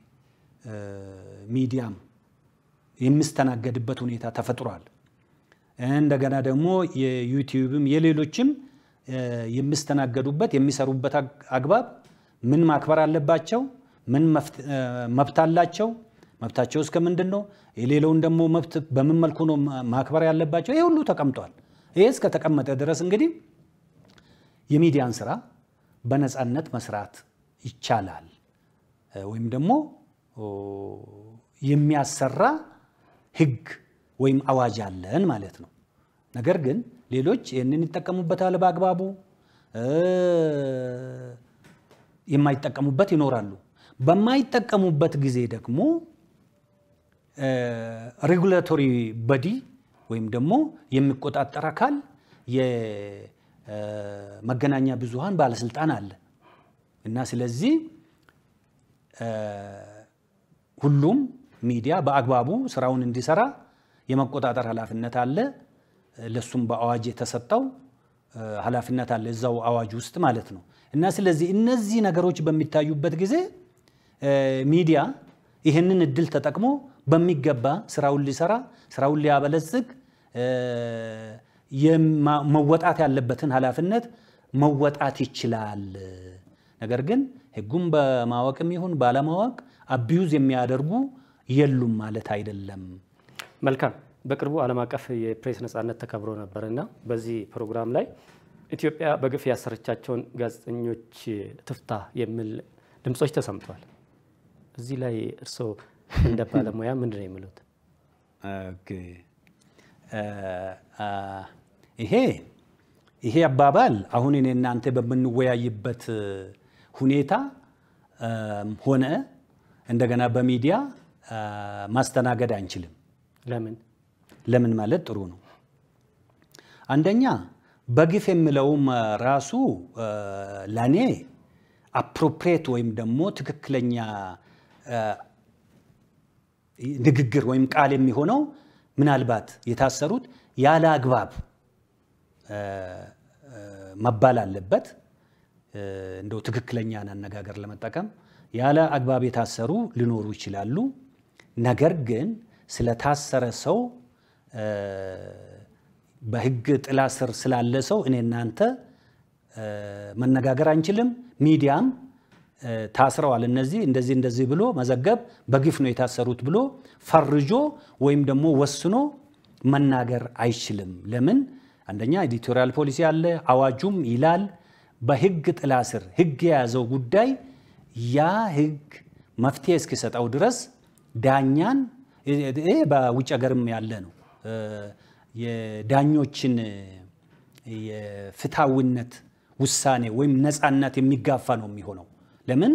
ሚዲያም የሚስተናገድበት ሁኔታ ተፈጥሯል። እንደገና ደግሞ የዩቲዩብም የሌሎችም የሚስተናገዱበት የሚሰሩበት አግባብ ምን ማክበር አለባቸው? ምን መብት አላቸው? መብታቸው እስከ ምንድን ነው? የሌለውን ደግሞ መብት በምን መልኩ ነው ማክበር ያለባቸው? ይሄ ሁሉ ተቀምጧል። ይሄ እስከተቀመጠ ድረስ እንግዲህ የሚዲያን ስራ በነፃነት መስራት ይቻላል ወይም ደግሞ የሚያሰራ ህግ ወይም አዋጅ አለን ማለት ነው። ነገር ግን ሌሎች ይህንን ይጠቀሙበታል በአግባቡ፣ የማይጠቀሙበት ይኖራሉ። በማይጠቀሙበት ጊዜ ደግሞ ሬጉላቶሪ በዲ ወይም ደግሞ የሚቆጣጠር አካል የመገናኛ ብዙሃን ባለስልጣን አለ እና ስለዚህ ሁሉም ሚዲያ በአግባቡ ስራውን እንዲሰራ የመቆጣጠር ኃላፊነት አለ። ለሱም በአዋጅ የተሰጠው ኃላፊነት አለ እዛው አዋጅ ውስጥ ማለት ነው። እና ስለዚህ እነዚህ ነገሮች በሚታዩበት ጊዜ ሚዲያ ይህንን እድል ተጠቅሞ በሚገባ ስራውን ሊሰራ ስራውን ሊያበለጽግ መወጣት ያለበትን ኃላፊነት መወጣት ይችላል። ነገር ግን ህጉም በማወቅም ይሁን ባለማወቅ አቢዩዝ የሚያደርጉ የሉም ማለት አይደለም። መልካም። በቅርቡ ዓለም አቀፍ የፕሬስ ነጻነት ተከብሮ ነበር እና በዚህ ፕሮግራም ላይ ኢትዮጵያ በግፍ ያሰረቻቸውን ጋዜጠኞች ትፍታ የሚል ድምፆች ተሰምተዋል። እዚህ ላይ እርስዎ እንደ ባለሙያ ምንድን ነው የሚሉት? ይሄ ይሄ አባባል አሁን እኔ እናንተ በምንወያይበት ሁኔታ ሆነ እንደገና በሚዲያ ማስተናገድ አንችልም። ለምን ለምን ማለት ጥሩ ነው። አንደኛ በግፍ የሚለውም ራሱ ለእኔ አፕሮፕሬት ወይም ደግሞ ትክክለኛ ንግግር ወይም ቃል የሚሆነው ምናልባት የታሰሩት ያለ አግባብ መባል አለበት። እንደው ትክክለኛን አነጋገር ለመጠቀም ያለ አግባብ የታሰሩ ሊኖሩ ይችላሉ። ነገር ግን ስለታሰረ ሰው በሕግ ጥላ ስር ስላለ ሰው እኔ እናንተ መነጋገር አንችልም። ሚዲያም ታስረዋል እነዚህ እንደዚህ እንደዚህ ብሎ መዘገብ በግፍ ነው የታሰሩት ብሎ ፈርጆ ወይም ደግሞ ወስኖ መናገር አይችልም። ለምን? አንደኛ ኤዲቶሪያል ፖሊሲ አለ፣ አዋጁም ይላል በሕግ ጥላ ስር ሕግ የያዘው ጉዳይ ያ ሕግ መፍትሄ እስኪሰጠው ድረስ ዳኛን ይሄ በውጭ ሀገርም ያለ ነው። የዳኞችን የፍትሐዊነት ውሳኔ ወይም ነፃነት የሚጋፋ ነው የሚሆነው። ለምን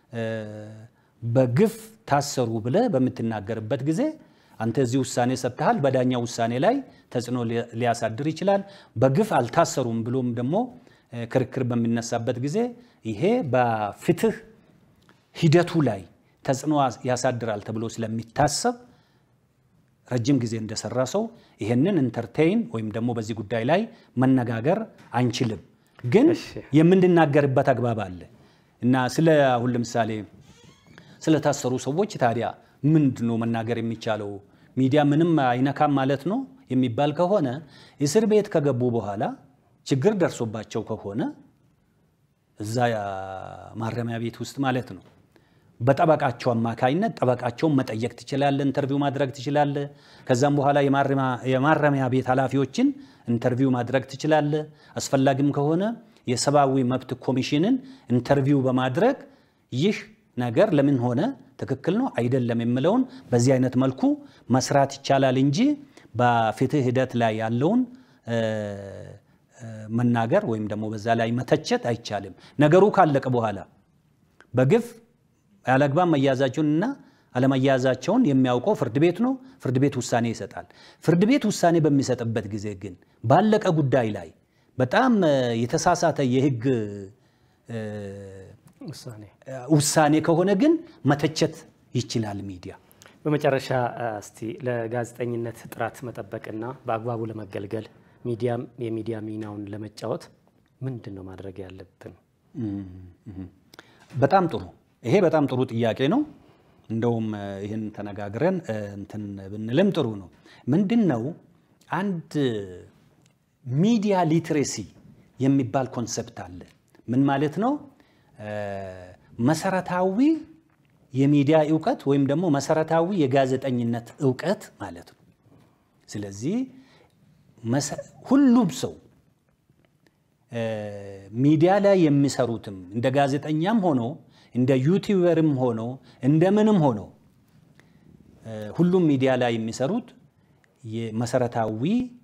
በግፍ ታሰሩ ብለህ በምትናገርበት ጊዜ አንተ እዚህ ውሳኔ ሰጥተሃል፣ በዳኛ ውሳኔ ላይ ተጽዕኖ ሊያሳድር ይችላል። በግፍ አልታሰሩም ብሎም ደግሞ ክርክር በሚነሳበት ጊዜ ይሄ በፍትህ ሂደቱ ላይ ተጽዕኖ ያሳድራል ተብሎ ስለሚታሰብ ረጅም ጊዜ እንደሰራ ሰው ይሄንን ኢንተርቴይን ወይም ደግሞ በዚህ ጉዳይ ላይ መነጋገር አንችልም፣ ግን የምንናገርበት አግባብ አለ እና ስለ አሁን ለምሳሌ ስለታሰሩ ሰዎች ታዲያ ምንድን ነው መናገር የሚቻለው? ሚዲያ ምንም አይነካም ማለት ነው የሚባል ከሆነ እስር ቤት ከገቡ በኋላ ችግር ደርሶባቸው ከሆነ እዛ ማረሚያ ቤት ውስጥ ማለት ነው በጠበቃቸው አማካይነት ጠበቃቸውን መጠየቅ ትችላለህ፣ ኢንተርቪው ማድረግ ትችላለህ። ከዛም በኋላ የማረሚያ ቤት ኃላፊዎችን ኢንተርቪው ማድረግ ትችላለህ። አስፈላጊም ከሆነ የሰብአዊ መብት ኮሚሽንን ኢንተርቪው በማድረግ ይህ ነገር ለምን ሆነ፣ ትክክል ነው አይደለም የምለውን በዚህ አይነት መልኩ መስራት ይቻላል እንጂ በፍትህ ሂደት ላይ ያለውን መናገር ወይም ደግሞ በዛ ላይ መተቸት አይቻልም። ነገሩ ካለቀ በኋላ በግፍ ያለአግባብ መያዛቸውን እና አለመያዛቸውን የሚያውቀው ፍርድ ቤት ነው። ፍርድ ቤት ውሳኔ ይሰጣል። ፍርድ ቤት ውሳኔ በሚሰጥበት ጊዜ ግን ባለቀ ጉዳይ ላይ በጣም የተሳሳተ የህግ ውሳኔ ከሆነ ግን መተቸት ይችላል ሚዲያ። በመጨረሻ እስቲ ለጋዜጠኝነት ጥራት መጠበቅና በአግባቡ ለመገልገል ሚዲያም የሚዲያ ሚናውን ለመጫወት ምንድን ነው ማድረግ ያለብን? በጣም ጥሩ ይሄ በጣም ጥሩ ጥያቄ ነው። እንደውም ይህን ተነጋግረን እንትን ብንልም ጥሩ ነው። ምንድን ነው አንድ ሚዲያ ሊትሬሲ የሚባል ኮንሰፕት አለ። ምን ማለት ነው? መሰረታዊ የሚዲያ እውቀት ወይም ደግሞ መሰረታዊ የጋዜጠኝነት እውቀት ማለት ነው። ስለዚህ ሁሉም ሰው ሚዲያ ላይ የሚሰሩትም እንደ ጋዜጠኛም ሆኖ እንደ ዩቲዩበርም ሆኖ እንደምንም ሆኖ ሁሉም ሚዲያ ላይ የሚሰሩት መሰረታዊ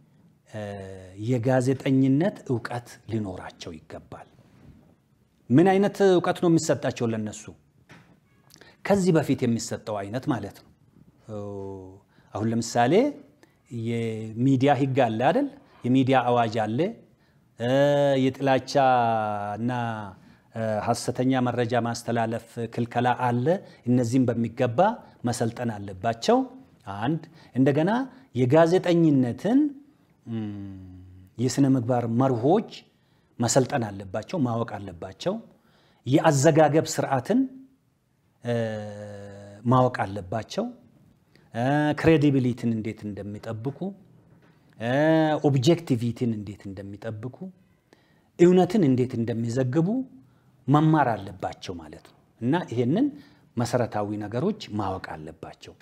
የጋዜጠኝነት እውቀት ሊኖራቸው ይገባል። ምን አይነት እውቀት ነው የሚሰጣቸው ለነሱ? ከዚህ በፊት የሚሰጠው አይነት ማለት ነው። አሁን ለምሳሌ የሚዲያ ሕግ አለ አይደል? የሚዲያ አዋጅ አለ። የጥላቻ እና ሐሰተኛ መረጃ ማስተላለፍ ክልከላ አለ። እነዚህም በሚገባ መሰልጠን አለባቸው። አንድ እንደገና የጋዜጠኝነትን የስነ ምግባር መርሆች መሰልጠን አለባቸው፣ ማወቅ አለባቸው። የአዘጋገብ ስርዓትን ማወቅ አለባቸው። ክሬዲቢሊቲን እንዴት እንደሚጠብቁ፣ ኦብጀክቲቪቲን እንዴት እንደሚጠብቁ፣ እውነትን እንዴት እንደሚዘግቡ መማር አለባቸው ማለት ነው እና ይሄንን መሰረታዊ ነገሮች ማወቅ አለባቸው።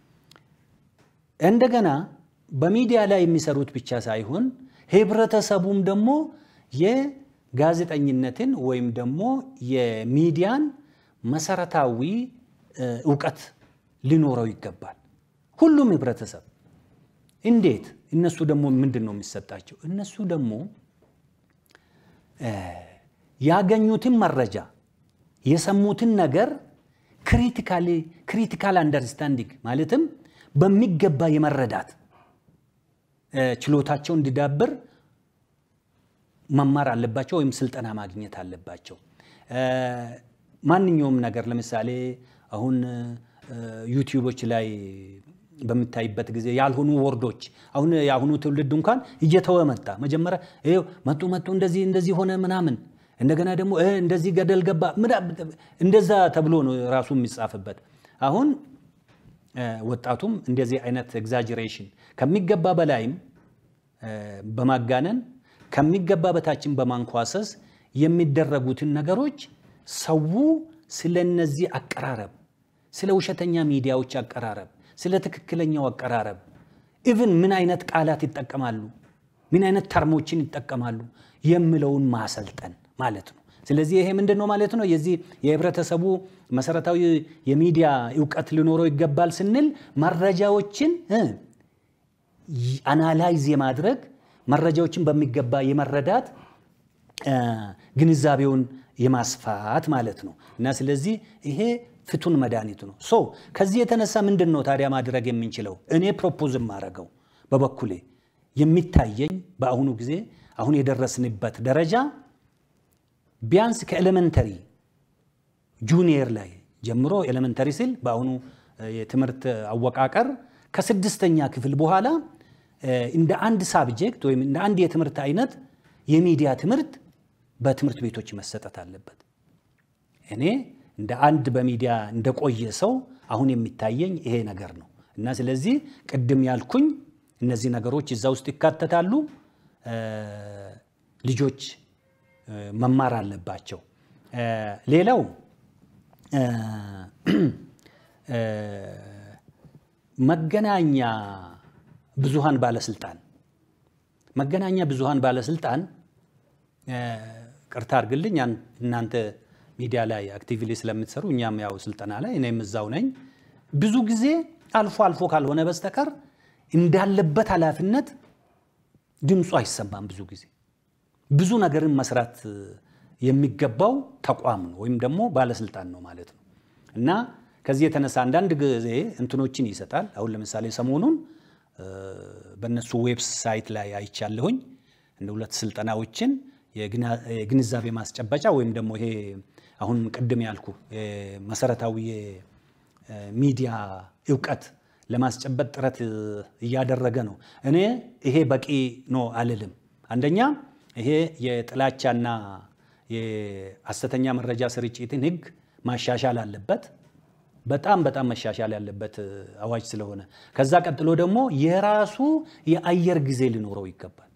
እንደገና በሚዲያ ላይ የሚሰሩት ብቻ ሳይሆን ህብረተሰቡም ደግሞ የጋዜጠኝነትን ወይም ደግሞ የሚዲያን መሰረታዊ እውቀት ሊኖረው ይገባል። ሁሉም ህብረተሰብ እንዴት? እነሱ ደግሞ ምንድን ነው የሚሰጣቸው? እነሱ ደግሞ ያገኙትን መረጃ የሰሙትን ነገር ክሪቲካል አንደርስታንዲንግ ማለትም በሚገባ የመረዳት ችሎታቸው እንዲዳብር መማር አለባቸው ወይም ስልጠና ማግኘት አለባቸው። ማንኛውም ነገር ለምሳሌ አሁን ዩቲዩቦች ላይ በምታይበት ጊዜ ያልሆኑ ወርዶች አሁን የአሁኑ ትውልድ እንኳን እየተወ መጣ። መጀመሪያ ይኸው መጡ መጡ እንደዚህ እንደዚህ ሆነ ምናምን እንደገና ደግሞ እንደዚህ ገደል ገባ እንደዛ ተብሎ ነው ራሱ የሚጻፍበት። አሁን ወጣቱም እንደዚህ አይነት ኤግዛጀሬሽን ከሚገባ በላይም በማጋነን ከሚገባ በታችን በማንኳሰስ የሚደረጉትን ነገሮች ሰው ስለ እነዚህ አቀራረብ፣ ስለ ውሸተኛ ሚዲያዎች አቀራረብ፣ ስለ ትክክለኛው አቀራረብ ኢቭን ምን አይነት ቃላት ይጠቀማሉ፣ ምን አይነት ተርሞችን ይጠቀማሉ የሚለውን ማሰልጠን ማለት ነው። ስለዚህ ይሄ ምንድን ነው ማለት ነው? የዚህ የህብረተሰቡ መሰረታዊ የሚዲያ እውቀት ሊኖረው ይገባል ስንል መረጃዎችን አናላይዝ የማድረግ መረጃዎችን በሚገባ የመረዳት ግንዛቤውን የማስፋት ማለት ነው እና ስለዚህ ይሄ ፍቱን መድኃኒቱ ነው። ሶ ከዚህ የተነሳ ምንድን ነው ታዲያ ማድረግ የምንችለው? እኔ ፕሮፖዝ የማደርገው በበኩሌ የሚታየኝ በአሁኑ ጊዜ አሁን የደረስንበት ደረጃ ቢያንስ ከኤሌመንተሪ ጁኒየር ላይ ጀምሮ ኤሌመንተሪ ስል በአሁኑ የትምህርት አወቃቀር ከስድስተኛ ክፍል በኋላ እንደ አንድ ሳብጀክት ወይም እንደ አንድ የትምህርት አይነት የሚዲያ ትምህርት በትምህርት ቤቶች መሰጠት አለበት። እኔ እንደ አንድ በሚዲያ እንደቆየ ሰው አሁን የሚታየኝ ይሄ ነገር ነው እና ስለዚህ ቅድም ያልኩኝ እነዚህ ነገሮች እዛ ውስጥ ይካተታሉ። ልጆች መማር አለባቸው። ሌላው መገናኛ ብዙሃን ባለስልጣን መገናኛ ብዙሃን ባለስልጣን ቅርታ አድርግልኝ፣ እናንተ ሚዲያ ላይ አክቲቪሊ ስለምትሰሩ እኛም ያው ስልጠና ላይ እኔም እዛው ነኝ። ብዙ ጊዜ አልፎ አልፎ ካልሆነ በስተቀር እንዳለበት ኃላፊነት ድምፁ አይሰማም። ብዙ ጊዜ ብዙ ነገርን መስራት የሚገባው ተቋም ነው ወይም ደግሞ ባለስልጣን ነው ማለት ነው እና ከዚህ የተነሳ አንዳንድ ጊዜ እንትኖችን ይሰጣል። አሁን ለምሳሌ ሰሞኑን በእነሱ ዌብሳይት ላይ አይቻለሁኝ እንደ ሁለት ስልጠናዎችን የግንዛቤ ማስጨበጫ ወይም ደግሞ ይሄ አሁን ቅድም ያልኩ መሰረታዊ የሚዲያ እውቀት ለማስጨበጥ ጥረት እያደረገ ነው። እኔ ይሄ በቂ ነው አልልም። አንደኛ ይሄ የጥላቻና የሐሰተኛ መረጃ ስርጭትን ሕግ ማሻሻል አለበት። በጣም በጣም መሻሻል ያለበት አዋጅ ስለሆነ ከዛ ቀጥሎ ደግሞ የራሱ የአየር ጊዜ ሊኖረው ይገባል።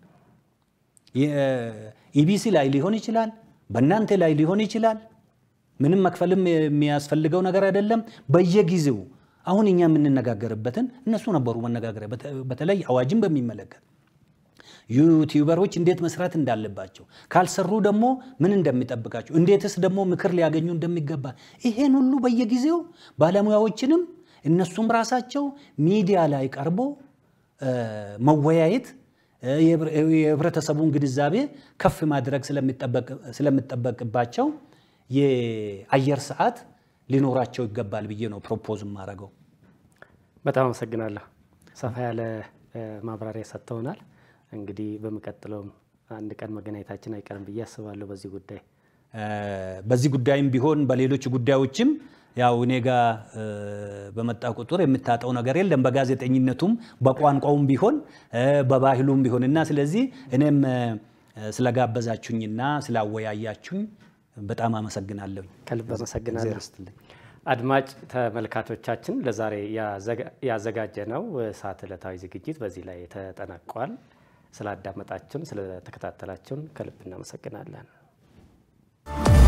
ኢቢሲ ላይ ሊሆን ይችላል፣ በእናንተ ላይ ሊሆን ይችላል። ምንም መክፈልም የሚያስፈልገው ነገር አይደለም። በየጊዜው አሁን እኛ የምንነጋገርበትን እነሱ ነበሩ መነጋገሪያ። በተለይ አዋጅን በሚመለከት ዩቲዩበሮች እንዴት መስራት እንዳለባቸው፣ ካልሰሩ ደግሞ ምን እንደሚጠብቃቸው፣ እንዴትስ ደግሞ ምክር ሊያገኙ እንደሚገባ ይሄን ሁሉ በየጊዜው ባለሙያዎችንም እነሱም ራሳቸው ሚዲያ ላይ ቀርቦ መወያየት የህብረተሰቡን ግንዛቤ ከፍ ማድረግ ስለሚጠበቅባቸው የአየር ሰዓት ሊኖራቸው ይገባል ብዬ ነው ፕሮፖዝ የማደርገው። በጣም አመሰግናለሁ። ሰፋ ያለ ማብራሪያ ሰጥተውናል። እንግዲህ በሚቀጥለውም አንድ ቀን መገናኘታችን አይቀርም ብዬ አስባለሁ። በዚህ ጉዳይ በዚህ ጉዳይም ቢሆን በሌሎች ጉዳዮችም ያው እኔ ጋ በመጣ ቁጥር የምታጠው ነገር የለም። በጋዜጠኝነቱም በቋንቋውም ቢሆን በባህሉም ቢሆን እና ስለዚህ እኔም ስለጋበዛችሁኝና ስላወያያችሁኝ በጣም አመሰግናለሁ። ከልብ አመሰግናለሁ። አድማጭ ተመልካቾቻችን ለዛሬ ያዘጋጀነው ሰዓት ዕለታዊ ዝግጅት በዚህ ላይ ተጠናቋል። ስላዳመጣችሁን፣ ስለተከታተላችሁን ከልብ እናመሰግናለን።